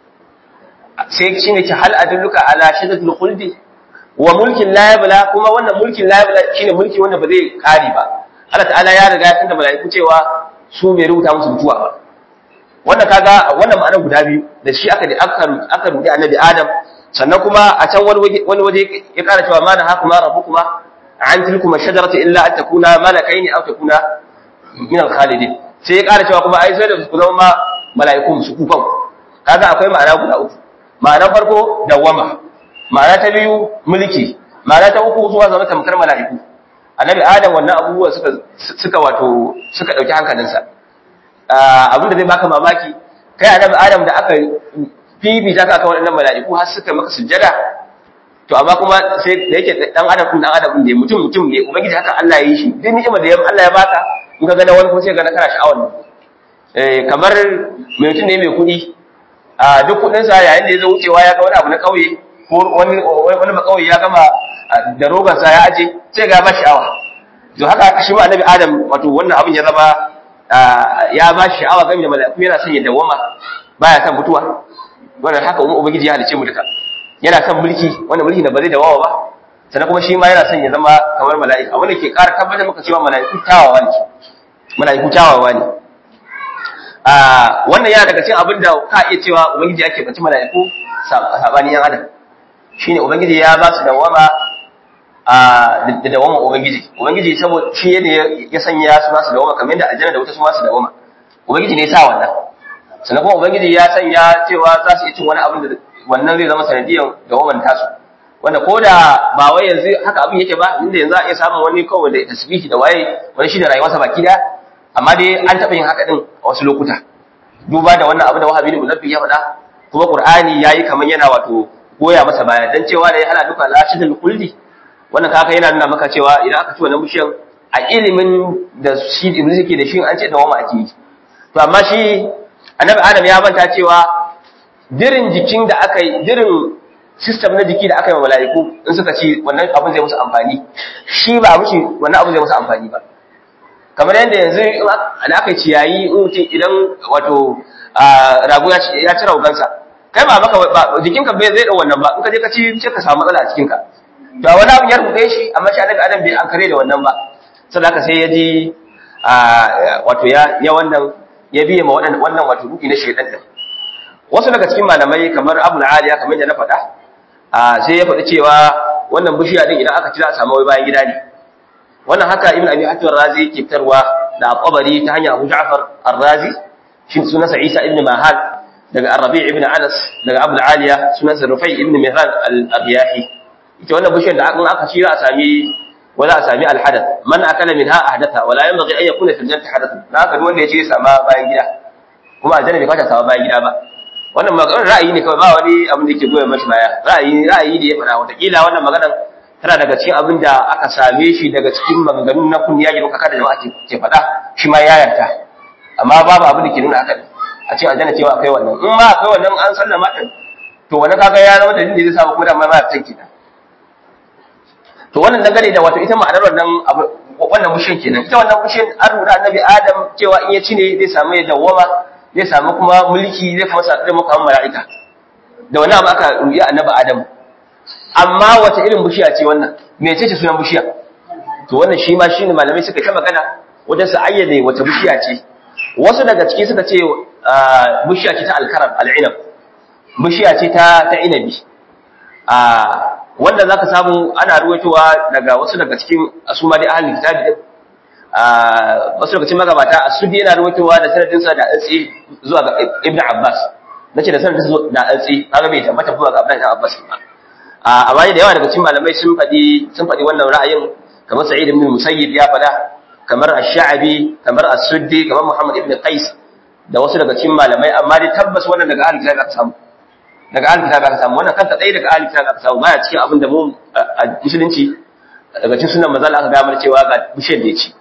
sai shine ce hal adulluka ala shadatul khuldi wa mulkin la yabla kuma wannan mulkin la yabla shine mulki wanda ba zai kare ba Allah ta'ala ya riga ya tunda mala'iku cewa su bai rubuta musu mutuwa ba wannan kaga wannan ma'ana guda biyu da shi aka aka aka rudi annabi Adam sannan kuma a can wani waje wani waje ya kara cewa ma na hakuma rabbukuma an tilkuma shajarata illa an takuna malakaini aw takuna min al-khalidin sai ya kara cewa kuma ai sai da ku zama ma mala'iku su kufan kaga akwai ma'ana guda uku ma'anar farko dawwama ma'ana ta biyu mulki ma'ana ta uku zuwa zama tamkar mala'iku annabi adam wannan abubuwa suka suka wato suka dauki hankalinsa abinda zai baka mamaki kai annabi adam da aka fifita ka akan waɗannan mala'iku har suka maka sujjada to amma kuma sai da yake dan adam din dan adam ne mutum mutum ne ubangiji haka Allah ya yi shi duk ni'imar da Allah ya baka in ka ga wani ko sai ga kana sha'awar eh kamar mai mutum ne mai kuɗi a duk kudinsa yayin da ya zo wucewa ya ga wani abu na kauye ko wani wani ba kauye ya gama da rogansa ya aje sai ga ba sha'awa to haka shi ma annabi adam wato wannan abin ya zama ya ba shi sha'awa game da mala'iku yana son ya dawama baya son mutuwa wannan haka umma ubangiji ya halice mu duka yana son mulki wannan mulki da ba zai dawawa ba sannan kuma shi ma yana son ya zama kamar mala'ika wanda ke ƙara tabbatar maka cewa mala'iku tawawa ne mala'iku tawawa ne wannan yana daga cikin abin da ka iya cewa ubangiji ake bace mala'iku sabani yan adam shine ubangiji ya ba su dawama a da dawama ubangiji ubangiji saboda shi ne ya sanya su ba su dawama kamar yadda aljanna da wuta su ba su dawama ubangiji ne ya sa wannan sannan kuma ubangiji ya sanya cewa za su yi cin wani abin da wannan zai zama sanadiyan dawaman tasu wanda ko da ba wai yanzu haka abin yake ba inda yanzu a iya samun wani kawai da tasbihi da waye wani shi da rayuwarsa baki da amma dai an taɓa yin haka din a wasu lokuta duba da wannan abu da wahabi ne munabbi ya faɗa kuma qur'ani yayi kamar yana wato goya masa baya dan cewa da ya hana duka lashidul kulli wannan kaka yana nuna maka cewa idan aka ci wannan bishiyan a ilimin da shi iblis yake da shi an ce da wama ake yi to amma shi annabi adam ya manta cewa dirin jikin da aka yi dirin system na jiki da aka yi wa mala'iku in suka ci wannan abin zai musu amfani shi ba mushi wannan abin zai musu amfani ba kamar yadda yanzu da aka yi ciyayi in mutum idan wato rago ya ci raugansa kai ba maka jikinka bai zai dau wannan ba in ka je ka ci sai ka samu matsala a cikinka to wani abin ya rubuce shi amma shi annabi adam bai an kare da wannan ba saboda sai ya ji wato ya ya wannan ya biye ma wannan wannan wato ruki na shaytan din wasu daga cikin malamai kamar Abu Aliya kamar da na faɗa sai ya faɗi cewa wannan bishiya din idan aka ci za a samu wai bayan gida ne wannan haka Ibn Abi Hatim Razi ke fitarwa da Qabari ta hanyar Abu Ja'far Ar-Razi shi sunansa Isa ibn Mahal daga Ar-Rabi' ibn Anas daga Abu Aliya sunansa Rufai ibn Mihran al-Riyahi ita wannan bishiyar da aka ci za a sami ولا أسامي الحدث من أكل منها أحدثها ولا ينبغي أن يكون في الجنة حدث لا أكل wanda ya ce sama bayan gida kuma aljanna bai kwata sama bayan gida ba wannan maganar ra'ayi ne kawai ba wani abin da yake goyon mashi baya ra'ayi ra'ayi da ya fara wataƙila wannan maganar tana daga cikin abin da aka same shi daga cikin maganganun na kunniya da kuka da jama'a ke faɗa shi ma ya yarda amma babu abin da ke nuna haka a cikin aljanna cewa akwai wannan in ma akwai wannan an sallama din to wannan kaga ya zama dalilin da zai sa ko da ma ba ta kenan to wannan dangane da wato ita ma'anar wannan abu wannan mushin kenan ita wannan mushin an rura annabi adam cewa in ya ci ne zai samu ya dawwama zai samu kuma mulki zai kuma sa zai muka mala'ika da wannan abu aka ruya annabi adam amma wata irin bishiya ce wannan me ce sunan bishiya to wannan shi ma shine malamai suka ta magana wajen su ayyade wata bishiya ce wasu daga ciki suka ce bishiya ce ta alkaram al'inab bishiya ce ta ta inabi wanda zaka samu ana ruwaitowa daga wasu daga cikin asuma dai ahlul kitabi din wasu daga cikin magabata asudi yana ruwaitowa da sanadin sa da altsi zuwa ga ibnu abbas nace da sanadin sa da altsi kaga bai tabbata zuwa ga abdullahi ibn abbas ba a amma da yawa daga cikin malamai sun fadi sun fadi wannan ra'ayin kamar sa'id ibn musayyib ya fada kamar ash-sha'bi kamar as-suddi kamar muhammad ibn qais da wasu daga cikin malamai amma dai tabbas wannan daga ahlul kitabi aka samu daga ahli kitab aka samu wannan kanta ɗaya daga ahli kitab aka samu baya cikin abin da mu a musulunci daga cikin sunan manzon aka ga mana cewa ga bishiyar da ya ci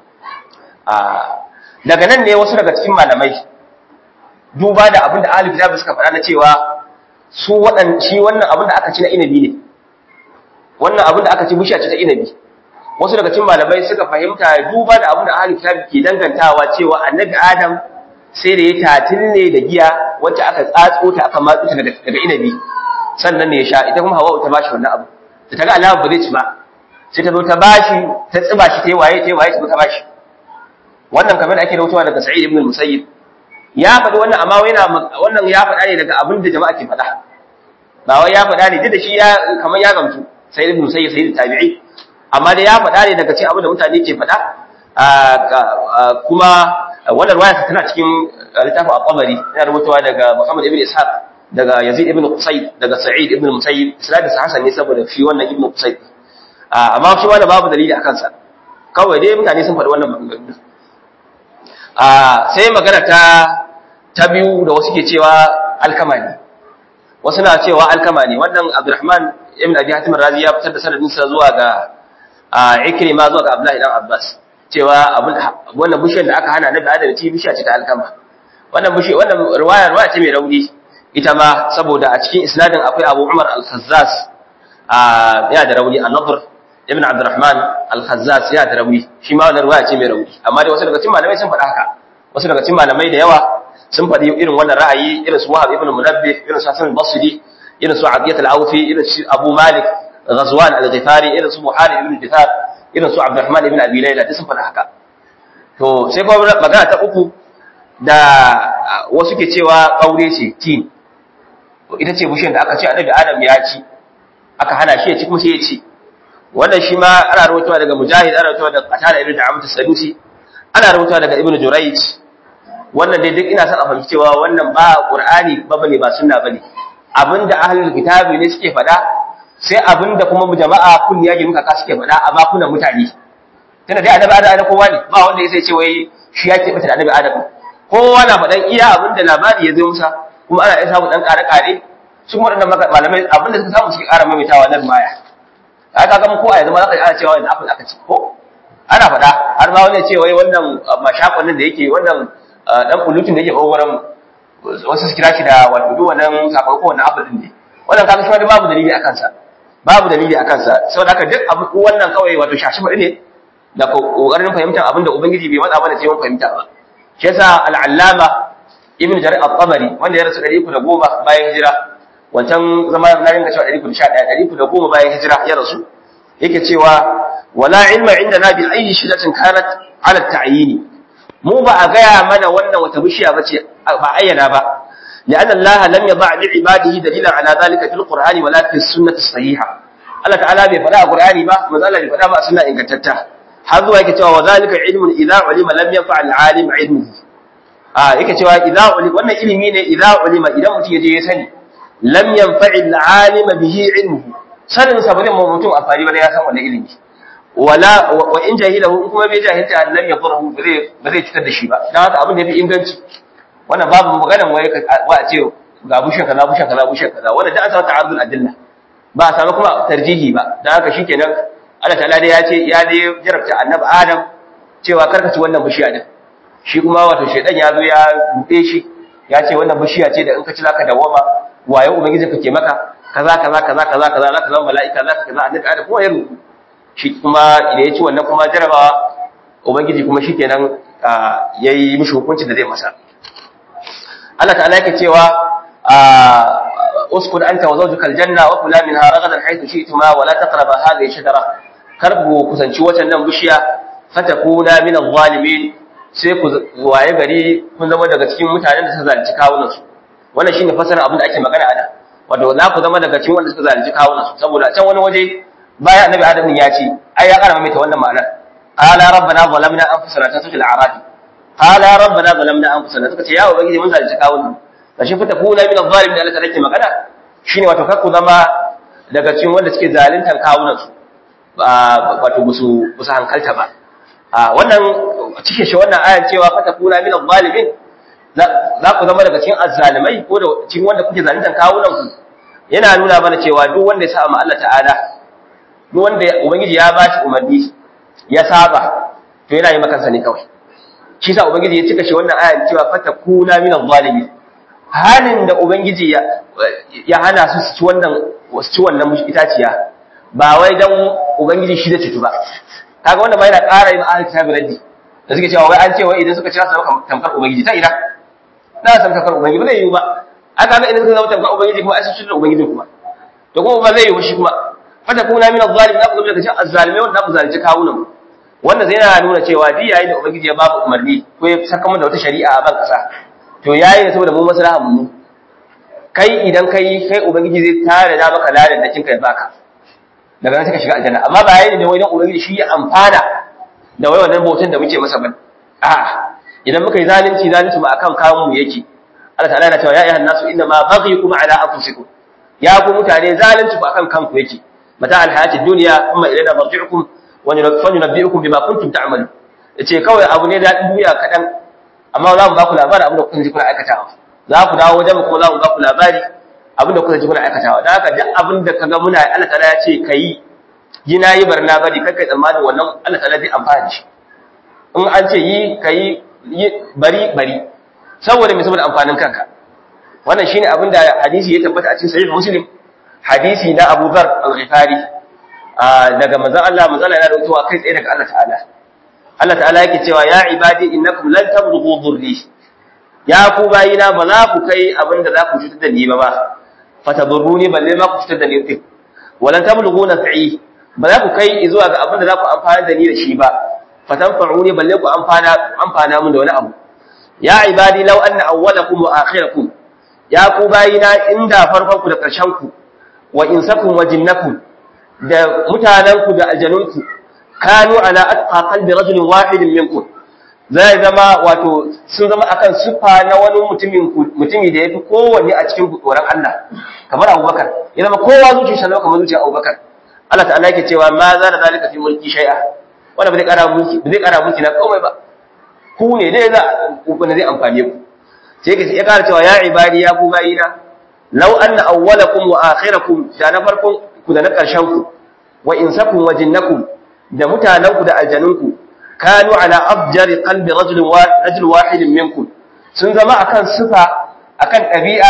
daga nan ne wasu daga cikin malamai duba da abin da ahli kitab suka faɗa na cewa su waɗan shi wannan abin da aka ci na inabi ne wannan abin da aka ci bishiya ce ta inabi wasu daga cikin malamai suka fahimta duba da abin da ahli kitab ke dangantawa cewa annabi adam sai da ya tatin ne da giya wacce aka tsatso ta aka matsu ta daga inabi sannan ne ya sha ita kuma hawa ta bashi wannan abu da ta ga alama ba zai ci ba sai ta zo ta bashi ta tsiba shi ta yi waye ta yi waye ta zo ta bashi wannan kamar ake rautawa daga sa'id ibn musayyib ya faɗi wannan amma yana wannan ya faɗa ne daga abin da jama'a ke faɗa ba wai ya faɗa ne duk da shi ya kamar ya gamsu sa'id ibn musayyib sa'id tabi'i amma da ya faɗa ne daga cikin abin da mutane ke faɗa kuma wannan ruwaya tana cikin littafin al-Tabari yana rubutawa daga Muhammad ibn Ishaq daga Yazid ibn Qusayd daga Sa'id ibn Musayyib isnadin sa hasan ne saboda shi wannan ibn Qusayd amma shi wannan babu dalili akan sa kawai dai mutane sun faɗi wannan maganganu sai magana ta ta biyu da wasu ke cewa alkama ne wasu na cewa alkama ne wannan Abdurrahman ibn Abi Hatim Razi ya fitar da sanadin sa zuwa ga Ikrima zuwa ga Abdullahi dan Abbas cewa wannan bishiyar da aka hana na da adana ci bishiya ce ta alkama wannan bishi wannan riwaya riwaya ce mai rauni ita ma saboda a cikin isnadin akwai Abu Umar al-Khazzaz a ya da rauni an-Nadr ibn Abdurrahman al-Khazzaz ya da rauni shi ma wannan riwaya ce mai rauni amma dai wasu daga cikin malamai sun faɗa haka wasu daga cikin malamai da yawa sun faɗi irin wannan ra'ayi irin su Wahab ibn Munabbih irin su Hasan al-Basri irin su Abiyat al-Awfi irin su Abu Malik Ghazwan al-Ghifari irin su Buhari ibn Dithar irin su Abdurrahman ibn Abi Layla duk sun faɗa haka to sai kuma magana ta uku da wasu ke cewa kaure ce tin ita ce bishiyar da aka ce annabi adam ya ci aka hana shi ya ci kuma sai ya ci wannan shi ma ana rawaitowa daga mujahid ana rawaitowa daga qatada ibn da'amat as-sadusi ana rawaitowa daga ibn jurayj wannan dai duk ina son a fahimci cewa wannan ba qur'ani ba bane ba sunna bane abinda ahlul kitabi ne suke faɗa sai abinda kuma jama'a kun yaji muka ka suke faɗa a bakunan mutane tunda dai annabi adam kowa ne ba wanda ya ce wai shi yake bata da annabi adam kowa na faɗan iya abinda labari ya zo musa kuma ana iya samu dan ƙare-ƙare sun waɗannan malamai abinda suka samu suke ƙara maimaitawa nan maya haka ga ko a yanzu ma za ka ana cewa yanzu apple aka ci ko ana faɗa har ma wani ya ce wai wannan mashakon nan da yake wannan dan pollution da yake kokarin wasu su kira shi da wato duk wannan sakamakon wannan apple din ne wannan kaga shi ma babu dalili akan sa babu dalili akan sa saboda haka duk abu wannan kawai wato shashi bari ne da kokarin fahimtar abin da ubangiji bai matsa mana sai mun fahimta ba shi yasa al-allama ibn jarir al-tabari wanda ya rasu 310 bayan hijira wancan zama na ringa cewa 311 310 bayan hijira ya rasu yake cewa wala ilma indana bi ayyi shidatin kanat ala ta'yini mu ba a gaya mana wannan wata bishiya bace ba ayyana ba لأن الله لم يضع لعباده دليلا على ذلك في القرآن ولا في السنة الصحيحة الله تعالى بفلاء القرآن ما ما زال بفلاء ما سنة إن كتبتها هذا يكتوى وذلك علم إذا علم لم ينفع العالم علمه آه يكتوى إذا علم وأن علمين إذا علم إذا متي يجي يسني lam yanfa'i al'alima bihi ilmuhu sanin sa bane mutum amfani bane ya san wannan ilimi wala wa in jahilahu in kuma bai jahilta lam yadurhu bare bare cutar da shi ba dan haka abin da yafi inganci wannan babu maganan waye wa a ce ga bushe kaza bushe kaza bushe kaza wannan da asa ta'arudul adilla ba a samu kuma tarjihi ba dan haka shikenan Allah ta'ala dai ya ce ya dai jarabta annabi Adam cewa karka ci wannan bishiya din shi kuma wato shedan ya zo ya bude shi ya ce wannan bishiya ce da in ka ci zaka dawama waye ubangiji kake maka kaza kaza kaza kaza kaza zaka zama mala'ika zaka kaza annabi adam kuma ya rubu shi kuma idan ya ci wannan kuma jarabawa ubangiji kuma shikenan yayi mishi hukunci da zai masa Allah ta'ala yake cewa uskun anta wa zawjuka aljanna wa kula minha ragadan haythu shi'tuma wa la taqraba hadhihi shajara karbu kusanci watan nan bishiya fatakuna min adh-dhalimin sai ku waye gari kun zama daga cikin mutanen da suka zalunci kawunan su wannan shine fasarin abin da ake magana a nan wato za ku zama daga cikin wanda suka zalunci kawunan su saboda can wani waje bayan annabi adam ya ce ai ya karama mai ta wannan ma'anar qala rabbana zalamna anfusana ta sujil arabi qala rabbana zalamna anfusana suka ce ya ubangiji mun zalunci kawunan kashi fita kuna min adh-dhalimin da Allah take magana shine wato kar ku zama daga cikin wanda suke zaluntar kawunan su wato musu musu hankalta ba wannan cike shi wannan ayan cewa fata kuna min adh-dhalimin za ku zama daga cikin azzalimai ko da cikin wanda kuke zaluntar kawunan ku yana nuna mana cewa duk wanda ya sa ma Allah ta'ala duk wanda ubangiji ya ba shi umarni ya saba to yana yi makansa ne kawai shi sa ubangiji ya cika shi wannan ayan cewa fata kuna min adh-dhalimin halin da ubangiji ya ya hana su su ci wannan su ci wannan itaciya ba wai dan ubangiji shi da cutu ba kaga wanda ba yana ƙara yin ahli kitabi raddi da suke cewa wai an ce wai idan suka ci su tamkar ubangiji ta ina na san tamkar ubangiji ba zai yiwu ba aka ga idan suka zama tamkar ubangiji kuma ai sun shirya ubangiji kuma to kuma ba zai yiwu shi kuma fata kuna min az-zalim na ku zama daga cikin az-zalimai wanda ku zalunci kawunan wanda zai yana nuna cewa duk yayin da ubangiji ya ba mu umarni ko ya saka mu da wata shari'a a ban kasa to yayi ne saboda mu maslahan mu kai idan kai kai ubangiji zai tare da maka ladan da kinka ya baka daga nan suka shiga aljanna amma ba yayin da wai dan ubangiji shi ya amfana da wai wannan bautan da muke masa ba a idan muka yi zalunci zalunci mu akan kawo mu yake Allah ta'ala yana cewa ya ayyuhan nasu inna ma baghyukum ala anfusikum ya ku mutane zalunci ku akan kanku yake mata alhayatid dunya amma ilaina marji'ukum wa nunabbi'ukum bima kuntum ta'malun yace kawai abu ne da duniya kadan amma za mu ba ku labari abin da kuka ji kuna aikatawa za ku dawo wajen kuma za mu ba ku labari abin da kuka ji kuna aikatawa dan haka duk abin da kaga muna Allah ta'ala ya ce kai yi nayi barna bari kai kai tsammanin wannan Allah ta'ala zai amfana shi in an ce yi kai bari bari saboda me saboda amfanin kanka wannan shine abin da hadisi ya tabbata a cikin sahih muslim hadisi na Abu Dharr al-Ghifari daga manzon Allah manzon Allah yana rawaitowa kai tsaye daga Allah ta'ala Allah ta'ala yake cewa ya ibadi innakum lan tablughu dhurri ya ku bayina ba za ku kai abin da za ku cutar da ni ba ba fatadurruni balle ma ku cutar da ni din walan tablughu naf'i ba za ku kai zuwa ga abin da za ku amfana da ni da shi ba fatanfa'uni balle ku amfana amfana mun da wani abu ya ibadi law anna awwalakum wa akhirakum ya ku bayina inda farkon ku da ƙarshen ku wa insakum wa jinnakum da mutanen ku da aljanunku kanu ala atqa qalbi rajulin wahidin minkum zai zama wato sun zama akan sufa na wani mutumin mutumi da yafi kowanne a cikin tsoron Allah kamar Abubakar ya zama kowa zuciyarsa zama kamar zuciyar Abubakar Allah ta'ala yake cewa ma za da zalika fi mulki shay'a wanda ba zai kara mulki ba zai kara mulki na komai ba ku ne dai za ku zai amfane ku sai ka ya kara cewa ya ibadi ya ku bayina law anna awwalakum wa akhirakum da na farkon ku da na karshen ku wa insakum wa jinnakum da mutanen ku da aljanun ku kanu ala afjari qalbi rajul rajul wahid minkum sun zama akan sifa akan ɗabi'a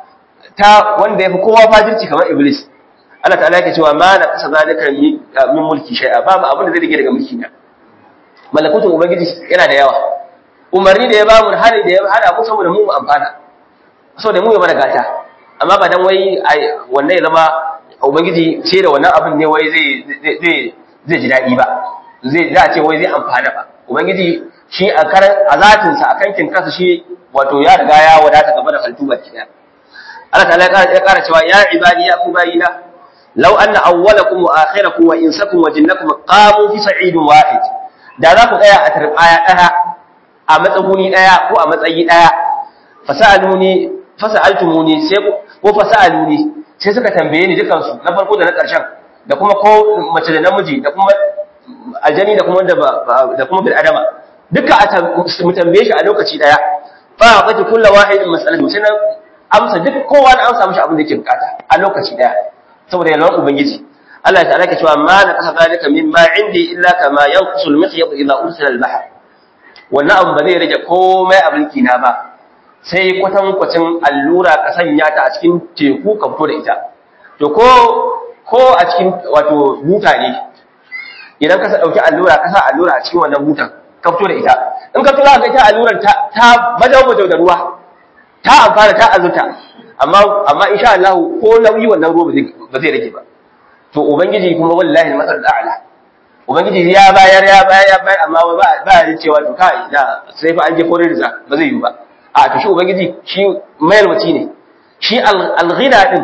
ta wanda yafi kowa fajirci kamar iblis Allah ta'ala yake cewa ma na kasa zalika min mulki shay'a babu abin da zai rige daga mulki na malakutun ubangiji yana da yawa umarni da ya bamu hali da ya hada mu saboda mu amfana saboda mu ya mana gata amma ba dan wai wannan ya zama ubangiji ce da wannan abin ne wai zai zai zai ji dadi ba zai za a ce wai zai amfana ba ubangiji shi a karan a zatin sa akan kin kansa shi wato ya riga ya wadata gaba da halittu baki daya Allah ta'ala ya kara cewa ya ibadi ya ku bayina law anna awwalakum wa akhirakum wa insakum wa jinnakum qamu fi sa'idin wahid da za ku tsaya a tarbaya daya a matsaguni daya ko a matsayi daya fasaluni fasaltumuni sai ko fasaluni sai suka tambaye ni dukan su na farko da na karshen da kuma ko mace da namiji da kuma aljani da kuma da kuma bil adama duka a mu tambaye shi a lokaci daya fa aqatu kullu wahidin mas'alatu sai na amsa duk kowa na amsa mishi abin da yake bukata a lokaci daya saboda yalwan ubangiji Allah ya ta'ala cewa ma na kasa zalika mimma indi illa kama yanqusu al-mikhyat idha ursila al-bahr wannan abu ba zai rage komai a mulki na ba sai kwatan kwacin allura ka sanya ta a cikin teku ka fito da ita to ko ko a cikin wato buta ne idan ka dauki allura ka sa allura a cikin wannan butan ka fito da ita in ka fito za ka ita alluran ta ta bajau bajau da ruwa ta amfana ta azurta amma amma insha Allah ko nauyi wannan ruwa ba zai rage ba to ubangiji kuma wallahi masal a'la ubangiji ya bayar ya bayar ya bayar amma ba ba ya cewa to kai da sai fa an je kore da ba zai yi ba a to shi ubangiji shi mayarwaci ne shi al-ghina din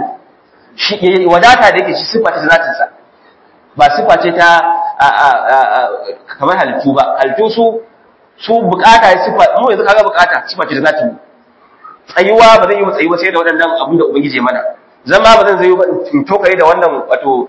shi wadata da yake shi sifa ta zatin sa ba sifa ce ta kamar halittu ba halittu su su bukata ya sifa mu yanzu kaga bukata sifa ce ta zatin tsayuwa ba zai yi mu tsayuwa sai da waɗannan abin da ubangiji ya mana zama ba zan zai ba in tokare da wannan wato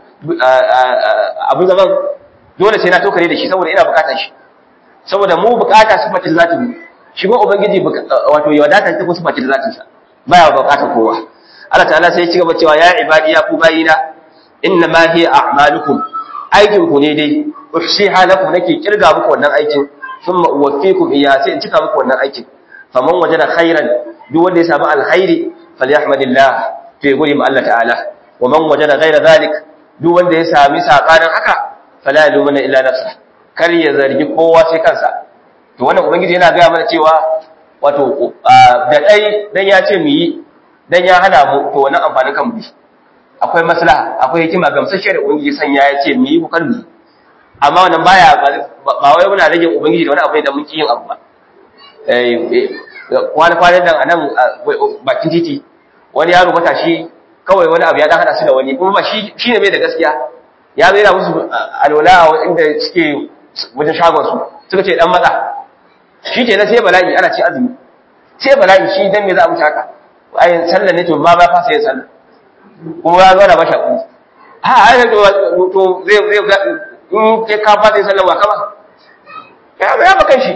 abin zaman dole sai na tokare da shi saboda ina bukatar shi saboda mu bukata su mace zata mu shi ba ubangiji wato ya wadata ta kuma su mace zatin sa baya bukatar kowa Allah ta'ala sai ya ci gaba cewa ya ibadi ya ku bayina inna ma hiya a'malukum aikin ku ne dai uhsiha lakum nake kirga muku wannan aikin thumma uwaffikum iya sai in cika muku wannan aikin faman wajada khairan duk wanda ya samu alkhairi falyahmadillah to ya gode ma Allah ta'ala wa man wajada ghayra zalik duk wanda ya sami sakanin haka fala yalumuna illa nafsa kar ya zargi kowa sai kansa to wannan ubangiji yana gaya mana cewa wato da dai dan ya ce mu yi dan ya hana mu to wannan amfanin kan mu akwai maslaha akwai hikima gamsashe da ubangiji sanya ya ce mu yi ku kar mu amma wannan baya ba wai muna rage ubangiji da wani abu da mun ki yin abu ba eh kwana kwanan nan anan bakin titi wani yaro matashi kawai wani abu ya dan hada su da wani kuma ba shi shine mai da gaskiya ya zai musu alwala a inda suke wajen shagon su suka ce dan matsa shi ke na sai bala'i ana ci azumi sai bala'i shi dan me za a mutu haka ai sallah ne to ma ba fasa yin sallah kuma ya zo da basha ku ha ai to to zai zai in ke ka fasa yin sallah wa kama ya ba ya ba kai shi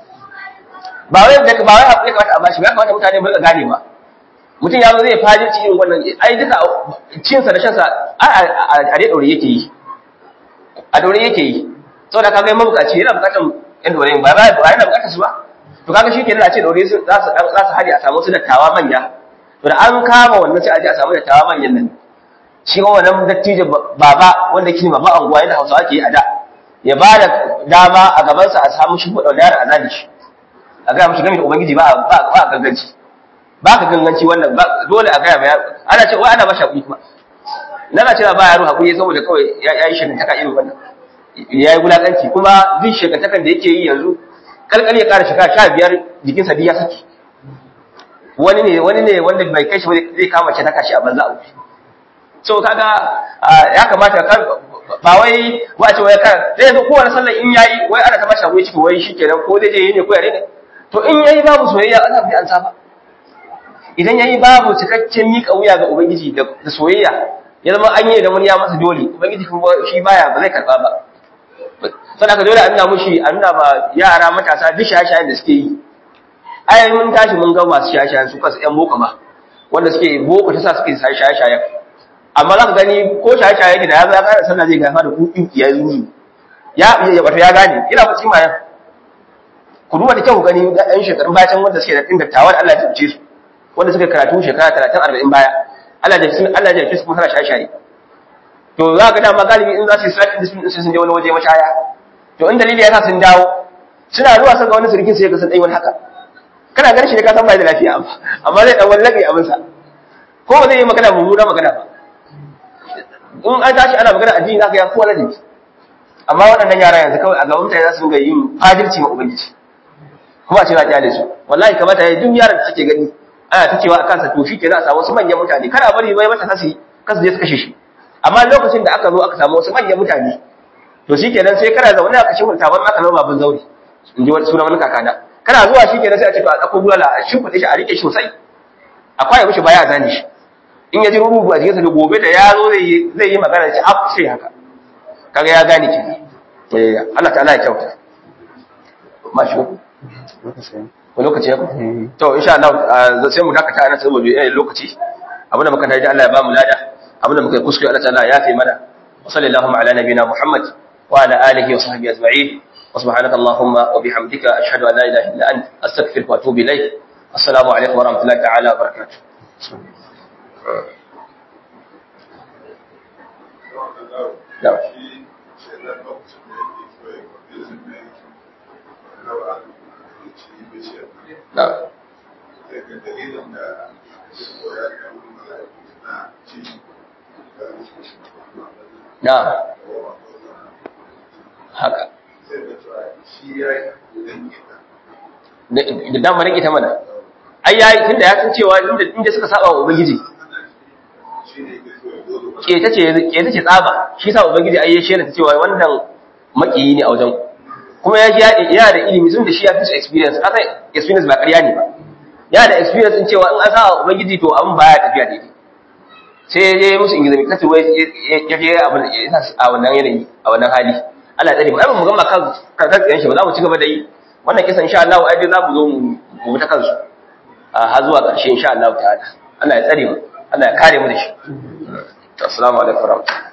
ba wai da ba wai ya kamata a bashi ba ya kamata mutane mu gane ba mutum ya zo zai fajirci irin wannan ai duka cinsa da shansa a dai ɗaure yake yi a ɗaure yake yi sau da kaga mabukaci yana bukatar yan ɗaure ba ba ba yana bukatar su ba to kaga shi kenan a ce ɗaure za su za su haɗe a samu su dattawa manya to da an kama wannan sai a je a samu dattawa manyan nan shi kuma wannan dattijo baba wanda kini baba anguwa yadda hausawa ke yi a da ya ba da dama a gabansa a samu shi kuɗa yara a zane shi a gaya mashi game da ubangiji ba a ganganci ba ka ganganci wannan dole a gaya ma yaro ana ce wai ana ba shi hakuri kuma nana cewa ba yaro hakuri saboda kawai ya yi shekantaka irin wannan ya yi wulaƙanci kuma duk shekantakan da yake yi yanzu kalkal ya ƙara shekara sha biyar jikinsa duk ya saki wani ne wani ne wanda bai kai shi ba zai kama ce taka shi a banza a wuce so kaga ya kamata ka ba wai wace wai kan da yanzu kowane sallar in yayi wai ana ta masa wai ciki wai shikenan ko zai je yi ne ko yare ne to in yayi babu soyayya ana bi an saba idan yayi babu cikakken mika wuya ga ubangiji da soyayya ya zama an yi da wani ya masa dole ubangiji kuma shi baya ba zai karba ba sai ka dole a nuna mushi a nuna ba yara matasa duk shaye-shayen da suke yi ai mun tashi mun ga masu shaye-shayen su kansu ƴan boko ma wanda suke boko ta sa suke shaye-shayen amma za ka gani ko shaye-shaye yake da ya zo ya kara sallah zai gafa da kuɗin ya yi ya ya wato ya gane ina ku cima yan ku duba da kyau ku gani ga ɗan shekarun bayan wanda suke da ɗin dattawa da Allah ya tabbce su wanda suka karatu shekara talatin arba'in baya Allah ya tabbce Allah ya tabbce su kuma suna shaye-shaye to za ka dama galibi in za su yi sallah din sun je wani waje mashaya to in dalili ya sa sun dawo suna zuwa sun ga wani surkin sai ka san dai wani haka kana ganin shi ne ka san bai da lafiya amma zai dan wallabe abin sa ko ba zai yi magana mummuna magana ba in an tashi ana magana addini zaka ya kowa ladabi amma waɗannan yara yanzu kawai a gaban mutane za su dinga yin fajirci ma ubangiji kuma a ce za a kyale su wallahi kamata ya duk yaran da suke gani ana ta cewa a kansa to shi ke za a samu wasu manyan mutane kada bari bai mata kasi kasu je su kashe shi amma lokacin da aka zo aka samu wasu manyan mutane to shi kenan sai kana zaune aka shi hulta ban aka zama babin zaure in ji sunan wani kakana kana zuwa shi kenan sai a ce to a ɗauko bulala a shimfiɗe shi a riƙe shi sosai a kwaye mishi baya a zane shi in ya ji rubutu a jikinsa da gobe da ya zo zai yi magana ce af sai haka kaga ya gane ki eh Allah ta'ala ya kyauta mashi ko lokaci ya ku to insha Allah sai mu dakata ana saboda yayin lokaci abinda muka tayi da Allah ya ba mu lada abinda muka yi kuskure Allah ta'ala ya fi mana wa sallallahu ala nabiyina Muhammad wa ala alihi wa sahbihi ajma'in wa subhanaka allahumma wa bihamdika ashhadu an la ilaha illa anta astaghfiruka wa atubu ilayk assalamu alaikum wa rahmatullahi ta'ala wa barakatuh da da na haka da damarin ita mana ai yayi tunda ya san cewa inda suka saba wa ubangiji keta ce keta ce tsaba shi sa ubangiji ai ya shela ta cewa wannan makiyi ne a wajen kuma ya ji yana da ilimi sun da shi ya fi su experience aka experience ba ƙarya ne ba yana da experience din cewa in an sa ubangiji to abin baya tafiya daidai sai ya je musu ingizami kace wai ya je abin a wannan yanayi a wannan hali Allah ya tsare mu ai mu gama kan kan tsayen shi ba za mu ci gaba da yi wannan kisan insha Allah ai za mu zo mu ta kansu har zuwa ƙarshe insha Allah ta'ala Allah ya tsare mu Allah ya kare mu da shi assalamu alaikum warahmatullahi